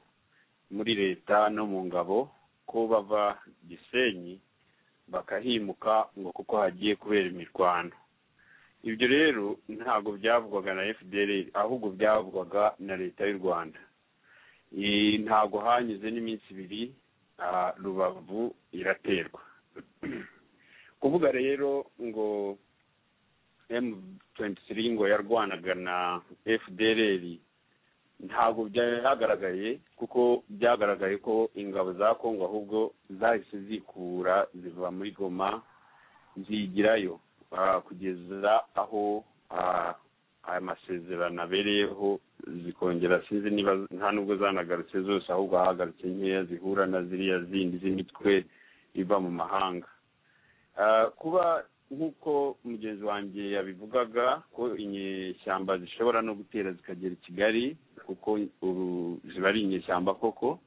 S3: muri leta no mu ngabo ko bava gisenyi bakahimuka ngo kuko hagiye kubera imirwano ibyo rero ntabwo byavugwaga na fdr ahubwo byavugwaga na leta y'u rwanda ntabwo hanyuze n'iminsi ibiri rubavu iraterwa kuvuga rero ngo M23 ngo yarwanaga na FDLR ntabwo byagaragaye kuko byagaragaye ko ingabo za Kongo ahubwo zahise zikura ziva muri Goma zigirayo kugeza aho aya masezerano abereyeho zikongera sinzi niba nta nubwo zanagarutse zose ahubwo ahagarutse nkeya zihura na ziriya zindi z'imitwe iva mu mahanga kuba nk'uko mugenzi wanjye yabivugaga ko inyeshyamba zishobora no gutera zikagera i kigali kuko ziba ari inyeshyamba koko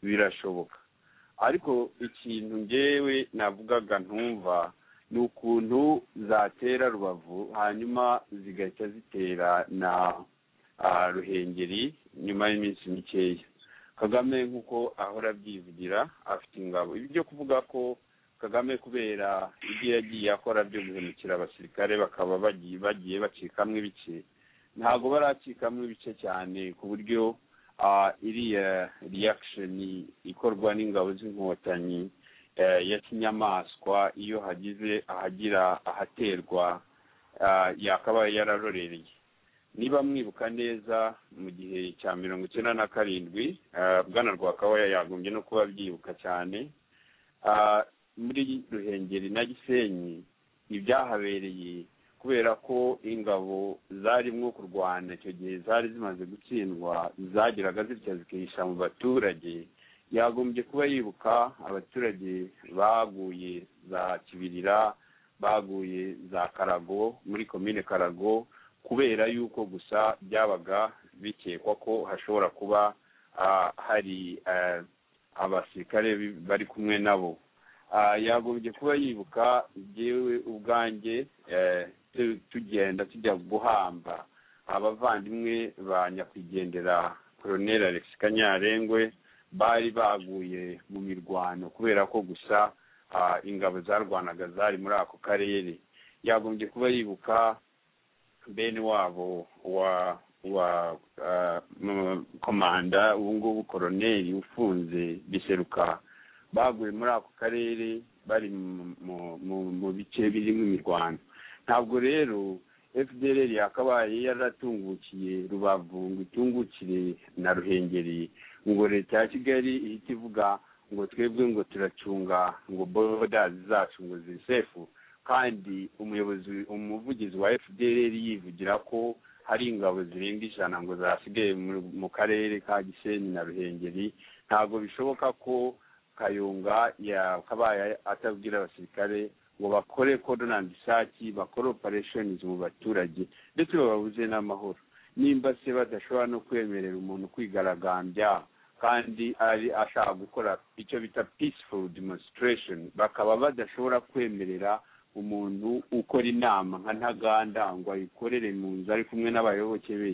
S3: birashoboka ariko ikintu ngewe navugaga ntumva ni ukuntu zatera rubavu hanyuma zigahita zitera na ruhengeri nyuma y'iminsi mikeya kagame nk'uko ahora abyivugira afite ingabo ibi byo kuvuga ko kagame kubera ibyo yagiye akora byo guhemukira abasirikare bakaba bagiye bacikamwo ibice ntabwo baracikamwo ibice cyane ku buryo iriya riyakisheni ikorwa n'ingabo z'inkotanyi ya kinyamaswa iyo hagize ahagira ahaterwa yakaba yararorereye niba mwibuka neza mu gihe cya mirongo icyenda na karindwi bwana rwakabaya yagombye no kuba byibuka cyane muri ruhengeri na gisenyi ibyahabereye kubera ko ingabo zarimo kurwana icyo gihe zari zimaze gutsindwa zageraga zitya zikihisha mu baturage yagombye kuba yibuka abaturage baguye za kibirira baguye za karago muri komine karago kubera yuko gusa byabaga bikekwa ko hashobora kuba hari abasirikare bari kumwe nabo yagombye kuba yibuka yewe ubwanjye tugenda tujya guhamba abavandimwe ba nyakwigendera koroneri alex kanyarengwe bari baguye mu mirwano kubera ko gusa ingabo zarwanaga zari muri ako karere yagombye kuba yibuka bene wabo wa wa komanda ubu ngubu koroneri ufunze biseruka baguye muri ako karere bari mu bice birimo imirwano ntabwo rero fdr yakabaye yaratungukiye rubavu ngo itungukire na ruhengeri ngo leta ya kigali ihita ivuga ngo twebwe ngo turacunga ngo boda zacu ngo zisefu kandi umuyobozi umuvugizi wa fdr yivugira ko hari ingabo zirenga ijana ngo zasigaye mu karere ka gisenyi na ruhengeri ntabwo bishoboka ko kayunga yakabaye atabwira abasirikare ngo bakore codonandi saki bakore opereshenizi mu baturage ndetse bababuze n'amahoro nimba se badashobora no kwemerera umuntu kwigaragambya kandi ari ashaka gukora icyo bita peaceful demonstration bakaba badashobora kwemerera umuntu ukora inama nka ntaganda ngo ayikorere mu nzu ari kumwe n'abayoboke be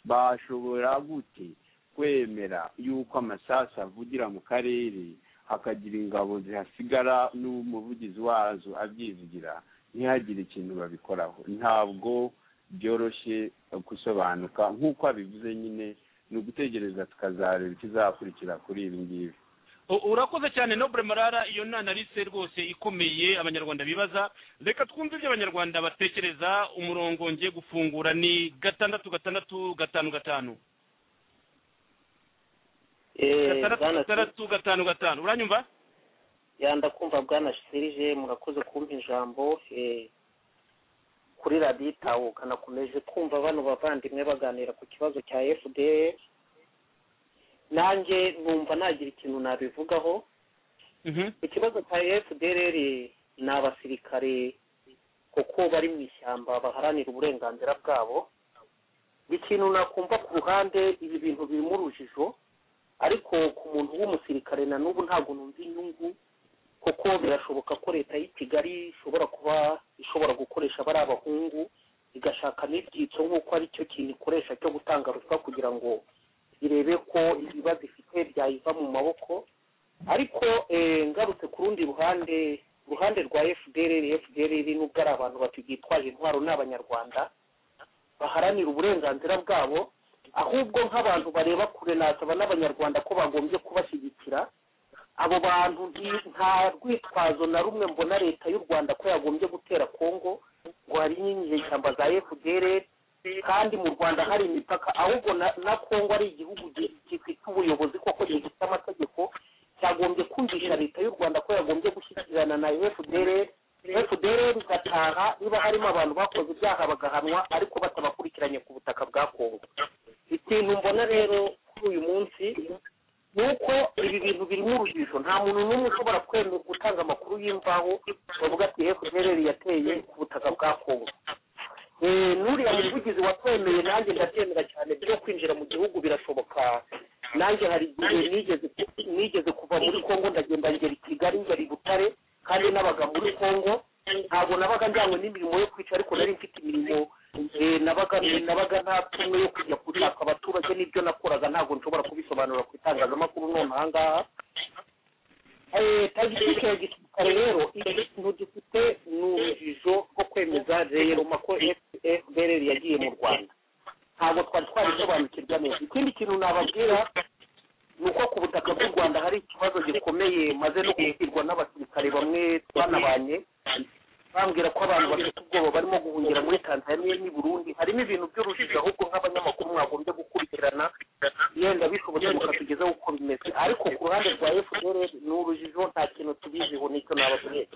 S3: bashobora gute kwemera yuko amasasu avugira mu karere hakagira ingabo zihasigara n'umuvugizi wazo abyivugira ntihagire ikintu babikoraho ntabwo byoroshye gusobanuka nk'uko abivuze nyine ni ugutegereza tukazareba ikizakurikira kuri ibi ngibi
S4: urakoze cyane nobure marara iyo nanarice rwose ikomeye abanyarwanda bibaza reka twumve ibyo abanyarwanda batekereza umurongo ngiye gufungura ni gatandatu gatandatu gatanu gatanu gatandatu gatanu gatanu uranyumva
S9: yanda kumva bwana shirije murakoze kumva ijambo kuri radiyo itahuka nakomeje kumva bano bavandimwe baganira ku kibazo cya fdr nanjye numva nagira ikintu nabivugaho ikibazo cya fdr ni abasirikare kuko bari mu ishyamba baharanira uburenganzira bwabo ikintu nakumva ku ruhande ibi bintu birimo urujijo ariko ku muntu w'umusirikare na n'ubu ntabwo numva inyungu kuko birashoboka ko leta y'i kigali ishobora kuba ishobora gukoresha bari abahungu igashaka n'ibyitso nk'uko ari cyo kintu ikoresha cyo gutanga ruswa kugira ngo irebe ko ibibazo ifite byayiva mu maboko ariko eh, ngarutse ku rundi ruhande uruhande rwa fdr fdr nubwo ari abantu batugitwaje intwaro ni abanyarwanda baharanira uburenganzira bwabo ahubwo nk'abantu bareba kure nasaba n'abanyarwanda ko bagombye kubashyigikira abo bantu nti- nta rwitwazo na rumwe mbona leta y'u rwanda ko yagombye gutera kongo ngo hari inyeshyamba za fdr kandi mu rwanda hari imipaka ahubwo na, na kongo ari igihugu gi- gifite ubuyobozi koko gifite amategeko cyagombye kumvisha leta y'u rwanda ko yagombye gushyikirana na fdr fdr igataha niba harimo abantu bakoze ibyaha bagahanwa ariko batabakurikiranye ku butaka bwa kongo ikintu mbona rero kuri uyu munsi ni uko ibi bintu birimo urujijo nta muntu n'umwe ushobora kwemera gutanga amakuru y'imvaho bavuga ati fdr yateye ku butaka bwa kongo Eh, n'uriya muvugizi watwemeye nanjye ndabyemera cyane byo kwinjira mu gihugu birashoboka nanjye hari igihe nigeze nigeze kuva muri kongo ndagenda ngera i kigali ngera i butare kandi nabaga muri kongo ntabwo nabaga njyanywe n'imirimo yo kwica ariko nari mfite imirimo eh, nabaga nabaga nta tumwe yo kujya gushaka abaturage n'ibyo nakoraga ntabwo nshobora kubisobanura ku itangazamakuru none ahangaha tagitike ya gisirikare rero ikintu gifite ni urujijo rwo kwemeza reyeroma ko fdr yagiye mu rwanda ntabwo twari twarisobanukirwa neza ikindi kintu nababwira ni uko ku butaka bw'u rwanda hari ikibazo gikomeye maze no kubwirwa n'abasirikare bamwe twanabanye bambwira ko abantu bafite ubwoba barimo guhungira muri tanzania n'i burundi harimo ibintu by'urujijo ahubwo nk'abanyamakuru mwagombye gukurikirana yenda bishobotse mukatugezaho uko bimeze ariko ku ruhande rwa fdr ni urujijo nta kintu tubiziho nicyo nababwiye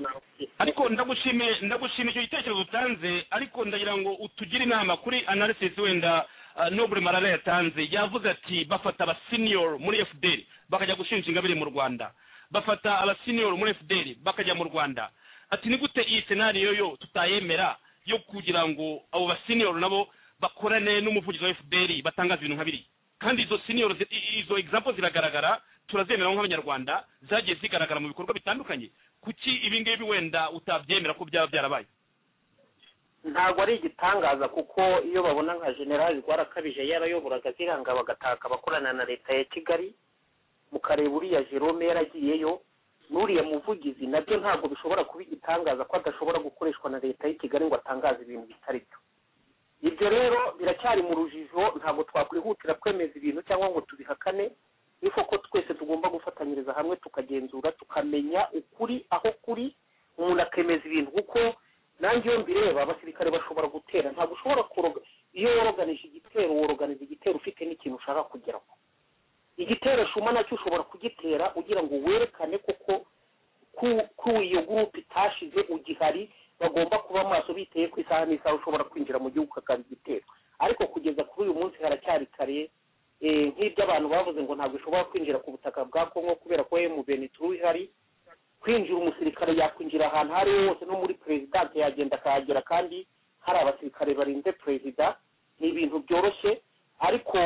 S4: ariko ndagushimiye ndagushimiye icyo gitekerezo utanze ariko ndagira ngo utugire inama kuri analysis wenda ah, noble marara yatanze yavuze ati bafata abasiniyoro muri fdr bakajya gushinja ingabire mu rwanda bafata abasiniyoro muri fdr bakajya mu rwanda ati ni gute iyi senariyo yo tutayemera yo kugira ngo abo basiniyoro nabo bakorane n'umuvugizi wa fdr batangaza ibintu nka biriya kandi izo senior zi- i- izo example ziragaragara turazemera nk'abanyarwanda zagiye zigaragara mu bikorwa bitandukanye kuki ibi ngibi wenda utabyemera ko byaba byarabaye
S9: ntabwo ari igitangaza kuko iyo babona nka generali rwarakabije yarayoboraga ziranga bagataka abakorana na leta ya kigali mukareba uriya jerome yaragiyeyo n'uriya muvugizi nabyo ntabwo bishobora kuba igitangaza ko adashobora gukoreshwa na leta y'i kigali ngo atangaze ibintu bitari byo ibyo rero biracyari mu rujijo ntabwo twakwihutira kwemeza ibintu cyangwa ngo tubihakane ni koko twese tugomba gufatanyiriza hamwe tukagenzura tukamenya ukuri aho kuri umuntu akemeza ibintu kuko nanjye iyo mbireba abasirikare bashobora gutera ntabwo ushobora kuroga iyo woroganije igitero woroganiza igitero ufite n'ikintu ushaka kugeraho igitero shuma nacyo ushobora kugitera ugira ngo werekane koko ko ko iyo gurupe itashize ugihari bagomba kuba maso biteye ku isaha n'isaha ushobora kwinjira mu gihugu ukakaba igitero ariko kugeza kuri uyu munsi haracyari kare eh, nk'ibyo abantu bavuze ngo ntabwo ushobora kwinjira ku butaka bwa kongo kubera ko emuveni turu ihari kwinjira umusirikare yakwinjira ahantu aho ariho hose no muri perezidanse yagenda akahagera kandi hari abasirikare barinze perezida ni ibintu byoroshye ariko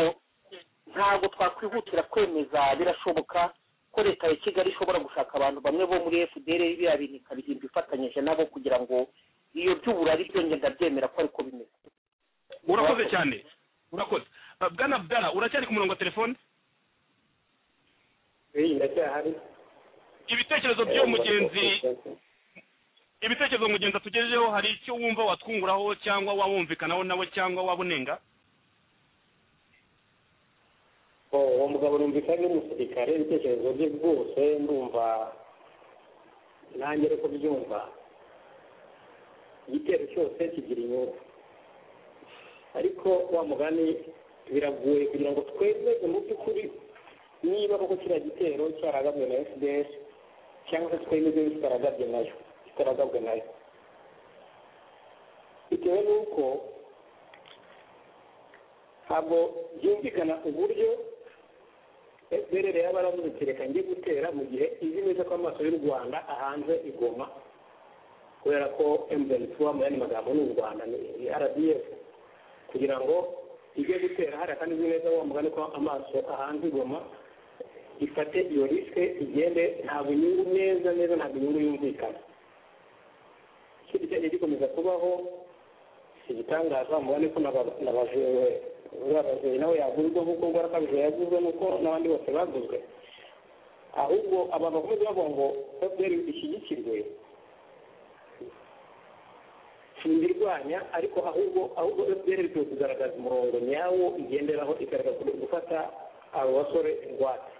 S9: ntabwo twakwihutira kwemeza birashoboka ko leta ya kigali ishobora gushaka abantu bamwe bo muri fdr biriya bintu ikabihimba ifatanyije nabo kugira ngo iyo by'uburari byo ngenda byemera ko ariko bimeze
S4: urakoze cyane urakoze Ah, bwana bdara uracyari ku murongo wa telefone
S9: iyi ndacyahari
S4: ibitekerezo by'uwo mugenzi ibitekerezo mugenzi atugejejeho hari icyo wumva watwunguraho cyangwa wawumvikanaho nawe cyangwa wabunenga
S9: uwo mugabo numvise ari umusirikare ibitekerezo bye rwose ndumva nanjye ariko byumva igitero cyose kigira inyungu ariko wa mugani biragoye kugira ngo twemeze mu by'ukuri niba koko kiriya gitero cyaragabwe na fdr cyangwa se twemeze kitaragabwe nayo kitaragabwe nayo bitewe n'uko ntabwo byumvikana uburyo fdr yaba aravuze ati reka njye gutera mu gihe izi neza ko amaso y'u rwanda ahanze igoma kubera ko mdn tuwa mu yandi magambo ni u rwanda ni rdf kugira ngo ijye gutera hariya kandi izi neza wa mugani ko amaso ahanze igoma ifate iyo risike igende ntabwo inyungu neza neza ntabwo inyungu yumvikana ikindi cyagiye gikomeza kubaho igitangaza mubona ko nabajejwe uriya bajeyi nawe yaguzwe nk'uko ngora kabije yaguzwe n'uko n'abandi bose baguzwe ahubwo abantu bakomeza bavuga ngo fpr ishyigikirwe sindirwanya ariko ahubwo ahubwo fpr ikwiye kugaragaza umurongo nyawo igenderaho igaragaza gufata abo basore ingwate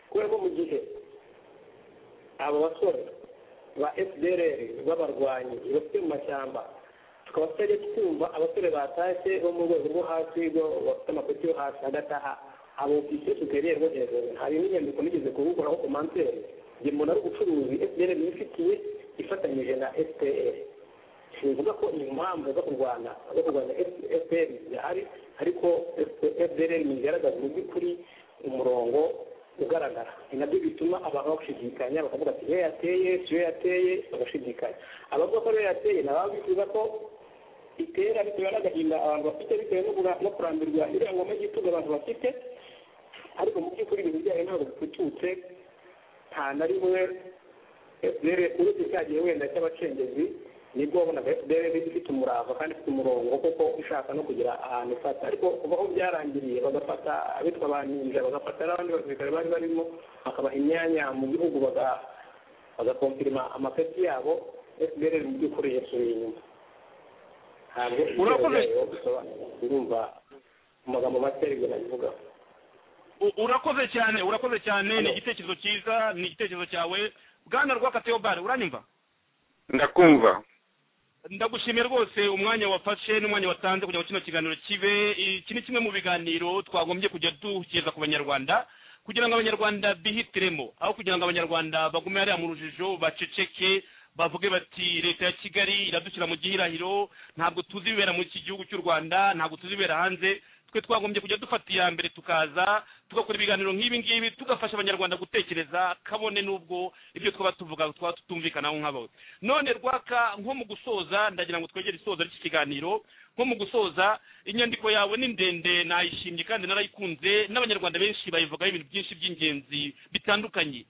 S9: kubera ko mu gihe abo basore ba fpr b'abarwanyi bafite mu mashyamba tukaba tutajya twumva abasore batashye bo mu rwego rwo hasi bafite amapeti yo hasi hagataha abo ofisiye tugereye rwo hejuru hari n'inyandiko nigeze kubukoraho komanseri njye mbona ari ubucuruzi fpr niyo ifitiye ifatanyije na fpr bivuga ko impamvu zo kurwana zo kurwanya fpr zihari ariko fpr ntigaragaza mu by'ukuri umurongo ugaragara ni nabyo bituma abantu bashidikanya bakavuga ati iyo yateye siyo yateye bagashidikanya abavuga ko iyo yateye nabo bifuza ko itera bitewe n'agahinda abantu bafite bitewe no kurambirwa iriya ngoma y'igitugu abantu bafite ariko mu by'ukuri ibintu byayo ntabwo bipfututse nta na rimwe fpr uretse cyagihe wenda cy'abacengezi nibwo wabonaga fpr ifite umurava kandi ifite umurongo kuko ishaka no kugira ahantu ifata ariko kuva aho byarangiriye bagafata abitwa ba ninja bagafata n'abandi basirikare bari barimo bakabaha imyanya mu gihugu bagakompirima amapeti yabo fpr mu by'ukuri yasubiye inyuma ntabwo ibyo bisobanura urumva mu magambo make aribyo nabivugaho
S4: urakoze cyane urakoze cyane ni igitekerezo cyiza ni igitekerezo cyawe bwana rwakateobare uranimba
S5: ndakumva
S4: ndagushimiye rwose umwanya wafashe n'umwanya watanze kugira ngo kino kiganiro kibe iki ni kimwe mu biganiro twagombye kujya dukeza ku banyarwanda kugira ngo abanyarwanda bihitiremo aho kugira ngo abanyarwanda bagume hariya mu rujijo baceceke bavuge bati leta ya kigali iradushyira mu gihirahiro ntabwo tuzi ibibera muri iki gihugu cy'u rwanda ntabwo tuzi ibibera hanze twe twagombye kujya dufata iya mbere tukaza tugakora ibiganiro nk'ibi ngibi tugafasha abanyarwanda gutekereza kabone n'ubwo ibyo twaba tuvuga twaba tutumvikanaho nk'abo none rwaka nko mu gusoza ndagira ngo twegere isoza ry'iki kiganiro nko mu gusoza inyandiko yawe ni ndende nayishimye kandi narayikunze n'abanyarwanda benshi bayivugaho ibintu byinshi by'ingenzi bitandukanye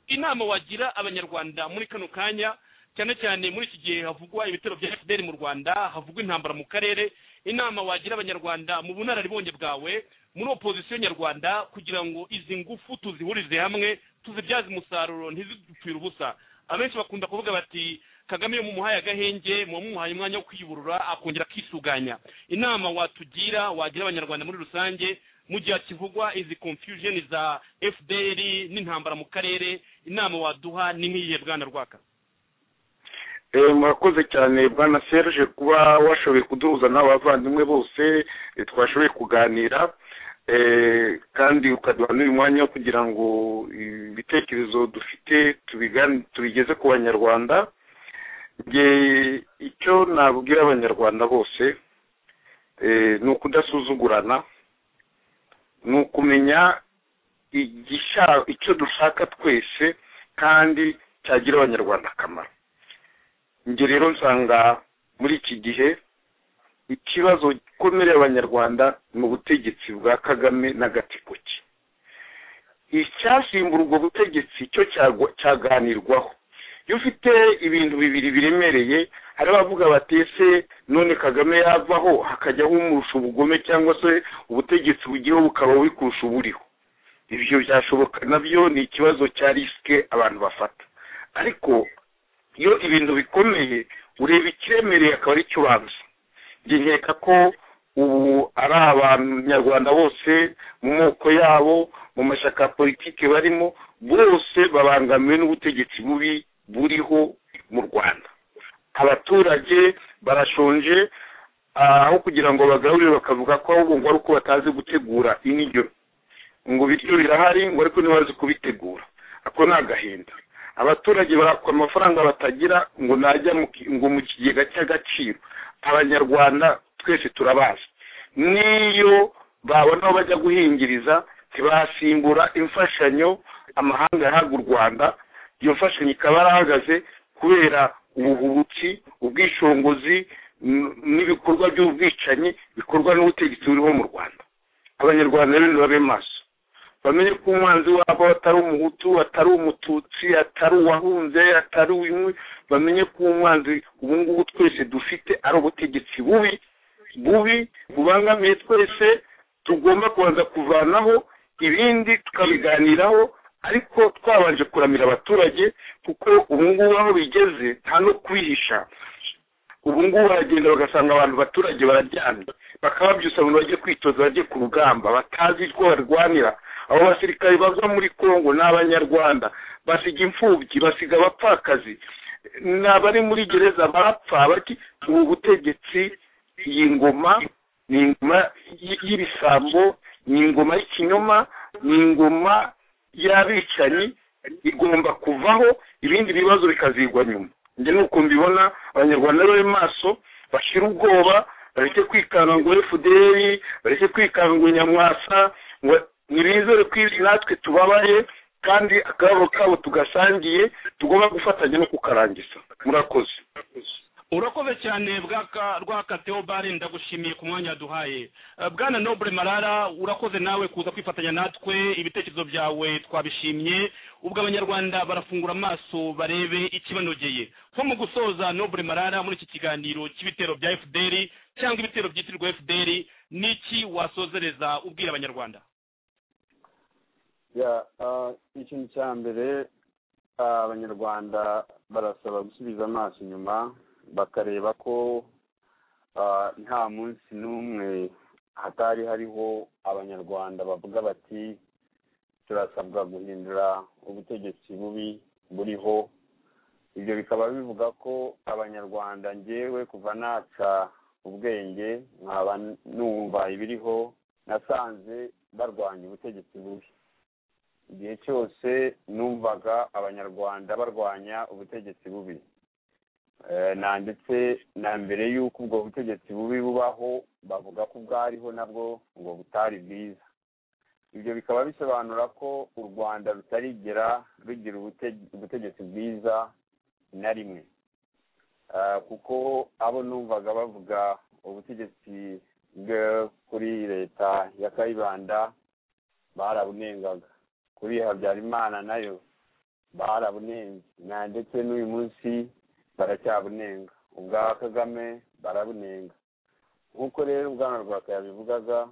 S4: inama wagira abanyarwanda muri kano kanya cyane cyane muri iki gihe havugwa ibitero bya fpr mu rwanda havugwa intambara mu karere inama wagira abanyarwanda mu bunararibonye bwawe muri opozisiyo nyarwanda kugira ngo izi ngufu tuzihurize hamwe tuzibyaze umusaruro ntizidupfire ubusa abenshi bakunda kuvuga bati kagame iyo mumuhaye agahenge muba mumuhaye umwanya wo kwiburura akongera akisuganya inama watugira wagira abanyarwanda muri rusange mu gihe kivugwa izi confusion za fpr n'intambara mu karere inama waduha ni nk'iyihe bwana rwaka
S5: murakoze cyane bwana serge kuba washoboye kuduhuza n'abavandimwe bose twashoboye kuganira kandi ukaduha n'uyu mwanya wo kugira ngo ibitekerezo dufite tubigeze ku banyarwanda icyo nabwira abanyarwanda bose ni ukudasuzugurana ni ukumenya icyo dushaka twese kandi cyagira abanyarwanda akamaro njye rero nsanga muri iki gihe ikibazo gikomereye abanyarwanda ni ubutegetsi bwa kagame n'agatsiko ke icyasimbura ubwo butegetsi cyo cyaganirwaho iyo ufite ibintu bibiri biremereye hari abavuga bati ese none kagame yavaho hakajyaho umurusha ubugome cyangwa se ubutegetsi bugiyeho bukaba bukurusha uburiho ibyo byashoboka nabyo ni ikibazo cya risike abantu bafata ariko iyo ibintu bikomeye ureba ikiremereye akaba ari cyo ubanza nkeka ko ubu ari abanyarwanda bose mu moko yabo mu mashyaka ya politiki barimo bose babangamiwe n'ubutegetsi bubi buriho mu rwanda abaturage barashonje aho kugira ngo bagarurire bakavuga ko ahubwo ngo ari uko batazi gutegura indyo ngo ibiryo birahari ngo ariko ntibazi kubitegura ako ni agahinda abaturage barakora amafaranga batagira ngo najya ngo mu kigega cy'agaciro abanyarwanda twese turabazi n'iyo babona aho bajya guhingiriza ntibasimbura imfashanyo amahanga yahabwa u rwanda iyo mfashanyo ikaba yarahagaze kubera ubuhubutsi ubwishingizi n'ibikorwa by'ubwicanyi bikorwa n'ubutegetsi buriho mu rwanda abanyarwanda rero babe maso bamenye ko umwanzi wabo atari umuhutu atari umututsi atari uwahunze atari uwimwe bamenye ko umwanzi ubu ngubu twese dufite ari ubutegetsi bubi bubi bubangamiye twese tugomba kubanza kuvanaho ibindi tukabiganiraho ariko twabanje kuramira abaturage kuko ubu ngubu aho bigeze nta no kwihisha ubu ngubu baragenda bagasanga abantu abaturage bararyamye bakaba babyusa abantu bagiye kwitoza bagiye ku rugamba batazi ko barwanira abo basirikare bava muri congo ni abanyarwanda basiga imfubyi basiga abapfakazi ni abari muri gereza bapfa bati ubu butegetsi iyi ngoma ni ingoma y'ibisambo ni ingoma y'ikinyoma ni ingoma y'abicanyi igomba kuvaho ibindi bibazo bikazigwa nyuma njye nuko mbibona abanyarwanda bari maso bashira ubwoba bareke kwikanga ngo efuderi bareke kwikanga ngo nyamwasa ngo nibizere ko natwe tubabaye kandi akababo kabo tugasangiye tugomba gufatanya no kukarangiza murakoze
S4: urakoze cyane bwaka teobare ndagushimiye ku mwanya duhaye bwana nobure marara urakoze nawe kuza kwifatanya natwe ibitekerezo byawe twabishimye ubwo abanyarwanda barafungura amaso barebe ikibanogeye nko mu gusoza nobure marara muri iki kiganiro cy'ibitero bya fdr cyangwa ibitero byitirirwa fdr n'iki wasozereza ubwira abanyarwanda
S3: ikintu cya mbere abanyarwanda barasaba gusubiza amaso inyuma bakareba ko nta munsi n'umwe hatari hariho abanyarwanda bavuga bati turasabwa guhindura ubutegetsi bubi buriho ibyo bikaba bivuga ko abanyarwanda ngewe kuva naca ubwenge nkaba numva ibiriho nasanze barwanya ubutegetsi bubi igihe cyose numvaga abanyarwanda barwanya ubutegetsi bubi na ndetse na mbere y'uko ubwo butegetsi bubi bubaho bavuga ko ubwariho nabwo ngo butari bwiza ibyo bikaba bisobanura ko u rwanda rutarigera rugira ubutegetsi bwiza na rimwe kuko abo numvaga bavuga ubutegetsi bwo kuri leta ya kayibanda barabunengaga kuri habyarimana nayo barabunenze na ndetse n'uyu munsi baracyabunenga ubwa kagame barabunenga nk'uko rero ubwana rwa bivugaga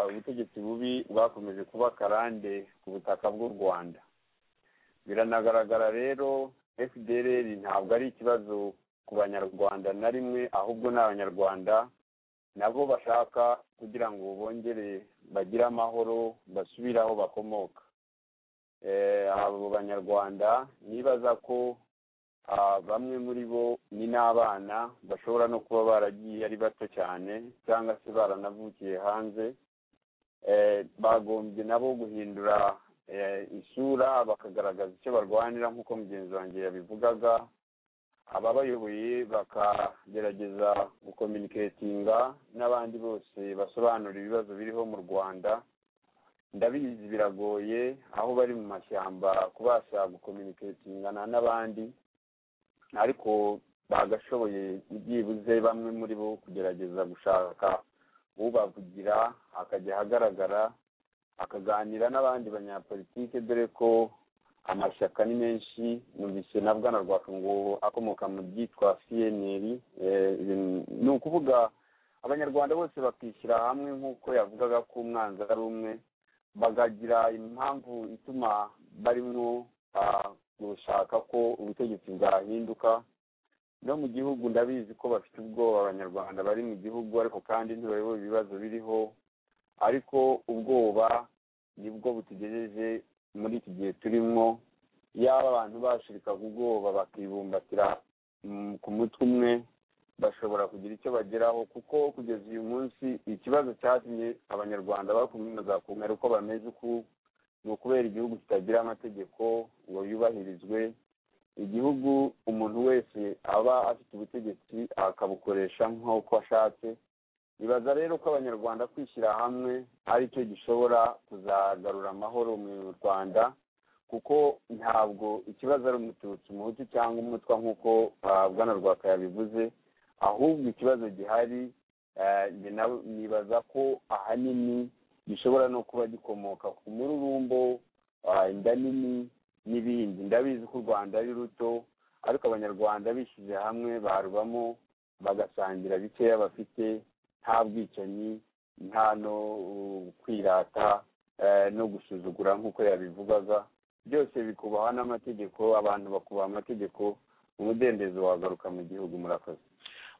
S3: ubutegetsi bubi bwakomeje kuba akarande ku butaka bw'u rwanda biranagaragara rero fdr ntabwo ari ikibazo ku banyarwanda na rimwe ahubwo ni abanyarwanda nabo bashaka kugira ngo bongere bagire amahoro basubire aho bakomoka abo banyarwanda nibaza ko bamwe muri bo ni n'abana bashobora no kuba baragiye ari bato cyane cyangwa se baranavukiye hanze bagombye nabo guhindura isura bakagaragaza icyo barwanira nk'uko mugenzi wanjye yabivugaga ababayoboye bakagerageza gukominiketinga n'abandi bose basobanura ibibazo biriho mu rwanda ndabizi biragoye aho bari mu mashyamba kubasha gukominiketingana n'abandi ariko bagashoboye byibuze bamwe muri bo kugerageza gushaka ubavugira akajya ahagaragara akaganira n'abandi banyapolitike dore ko amashyaka ni menshi numvise na bwana ngo akomoka mu byitwa cnl ni ukuvuga abanyarwanda bose bakishyira hamwe nk'uko yavugaga ko umwanzi ari umwe bakagira impamvu ituma barimo gushaka ko ubutegetsi bwahinduka no mu gihugu ndabizi ko bafite ubwoba abanyarwanda bari mu gihugu ariko kandi ntibayoboye ibibazo biriho ariko ubwoba nibwo butugejeje muri iki gihe turimo yaba abantu bashirika ku bwoba bakibumbatira ku mutwe umwe bashobora kugira icyo bageraho kuko kugeza uyu munsi ikibazo cyatumye abanyarwanda bakomeza kumera uko bameze uku ni ukubera igihugu kitagira amategeko ngo yubahirizwe igihugu umuntu wese aba afite ubutegetsi akabukoresha nk'uko ashatse ibaza rero ko abanyarwanda kwishyira hamwe ari cyo gishobora kuzagarura amahoro mu rwanda kuko ntabwo ikibazo ari umututsi umuhutu cyangwa umutwa nk'uko bwana rwaka yabivuze ahubwo ikibazo gihari nibaza ko ahanini
S8: gishobora no kuba gikomoka ku mururumbo inda nini n'ibindi ndabizi ko u rwanda ari ruto ariko abanyarwanda bishyize hamwe barubamo bagasangira bikeya bafite nta bwicanyi nta no kwirata no gusuzugura nk'uko yabivugaga byose bikubaha n'amategeko abantu bakubaha amategeko umudendezo wagaruka mu gihugu murakoze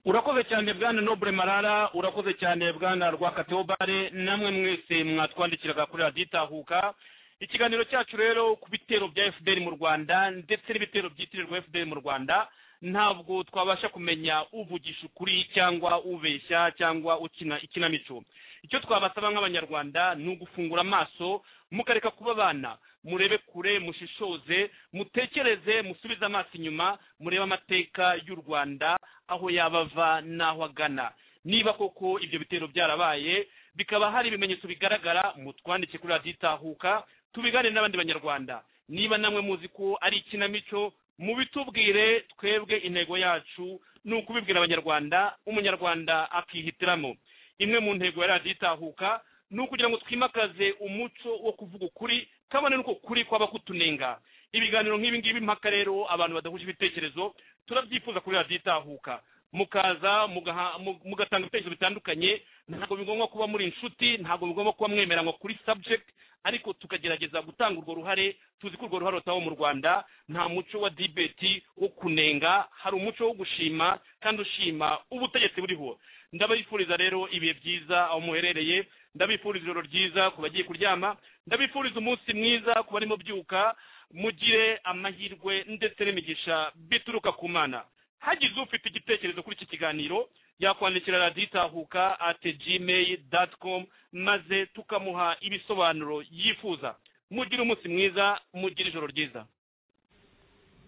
S4: urakoze cyane bwana nobure marara urakoze cyane bwana rwakateobare namwe mwese mwatwandikiraga kuri radiyo itahuka ikiganiro cyacu rero ku bitero bya fpr mu rwanda ndetse n'ibitero byitirirwa fpr mu rwanda ntabwo twabasha kumenya uvugisha ukuri cyangwa ubeshya cyangwa ukina ikinamico icyo twabasaba nk'abanyarwanda ni ugufungura amaso mukareka kuba abana murebe kure mushishoze mutekereze musubize amaso inyuma murebe amateka y'u rwanda aho yaba ava n'aho agana niba koko ibyo bitero byarabaye bikaba hari ibimenyetso bigaragara mutwandike kuri radiyo itahuka tubigane n'abandi banyarwanda niba namwe muzi ko ari ikinamico mubitubwire twebwe intego yacu ni ukubibwira abanyarwanda umunyarwanda akihitiramo imwe mu ntego ya radiyo itahuka ni ukugira ngo twimakaze umuco wo kuvuga ukuri kabone n'uko kuri kwaba kutunenga ibiganiro nk'ibi ngibi mpaka rero abantu badahuje ibitekerezo turabyifuza kuri radiyo itahuka mukaza mugatanga ibitekerezo bitandukanye ntabwo bigomba kuba muri inshuti ntabwo bigomba kuba mwemeranywa kuri subject ariko tukagerageza gutanga urwo ruhare tuzi ko urwo ruhare rutaho mu rwanda nta muco wa dibeti wo kunenga hari umuco wo gushima kandi ushima ubutegetsi buriho ndabifuriza rero ibihe byiza aho muherereye ndabifuriza ijoro ryiza ku bagiye kuryama ndabifuriza umunsi mwiza ku barimo byuka mugire amahirwe ndetse n'imigisha bituruka ku mana hagize ufite igitekerezo kuri iki kiganiro yakwandikira radiyo itahuka ati gmail dati komu maze tukamuha ibisobanuro yifuza mugire umunsi mwiza mugire ijoro ryiza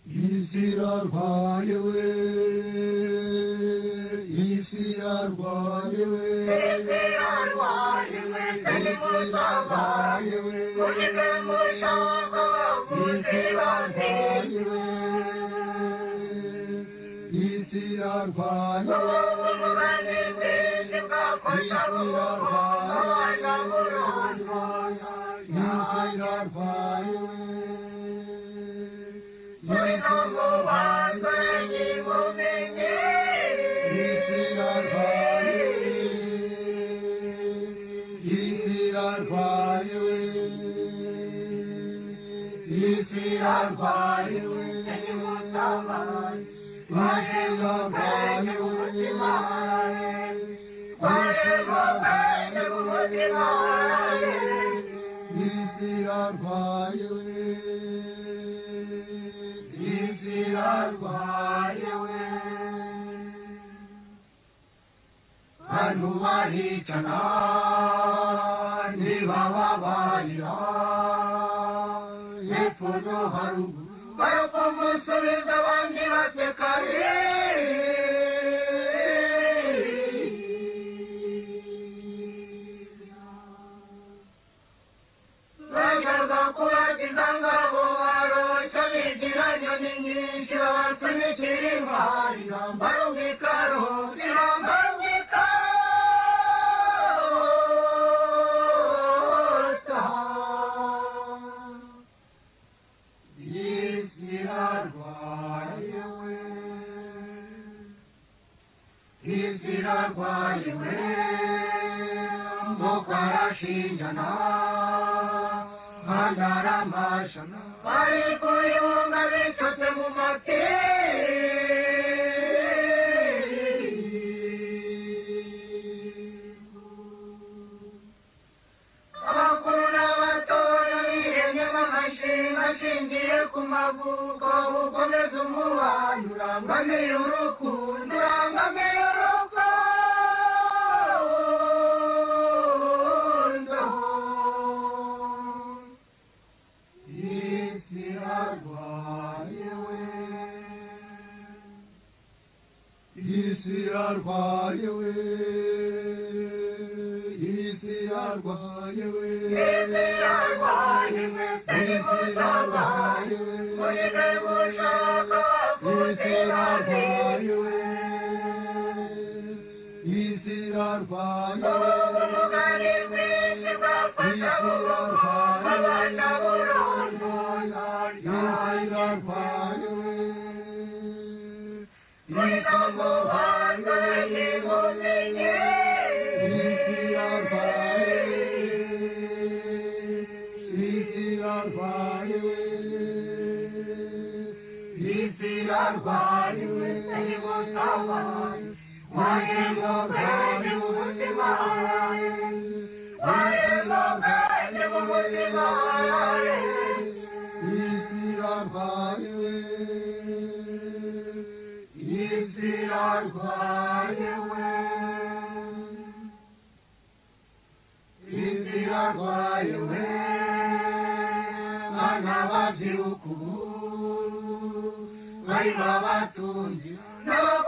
S2: isi yarwayewe isi yarwayewe isi yarwayewe isi yarwayewe isi yarwayewe Thank you. Anu wari chana, ni baba bari ra, ye pujo haru barapamusubiza abandi baseka bajyaga kubagiza ngabo barosha bigira nyoni nyinshi babatumikira imari barumvikaro irambambika irarwayewe mukarashinjana hanaramashana bari kuyunga bicotse mu makeri abakuru n'abatoya biremye b'amashinga ashingiye ku mavuko ukomeza umubano urangamiye urukundo urangamiye yarwayewe isi yarwayewe isi yarwayewe isi yarwayewe mureke mushaka isi yarwayewe isi yarwayewe Vai lá, Tunji. Não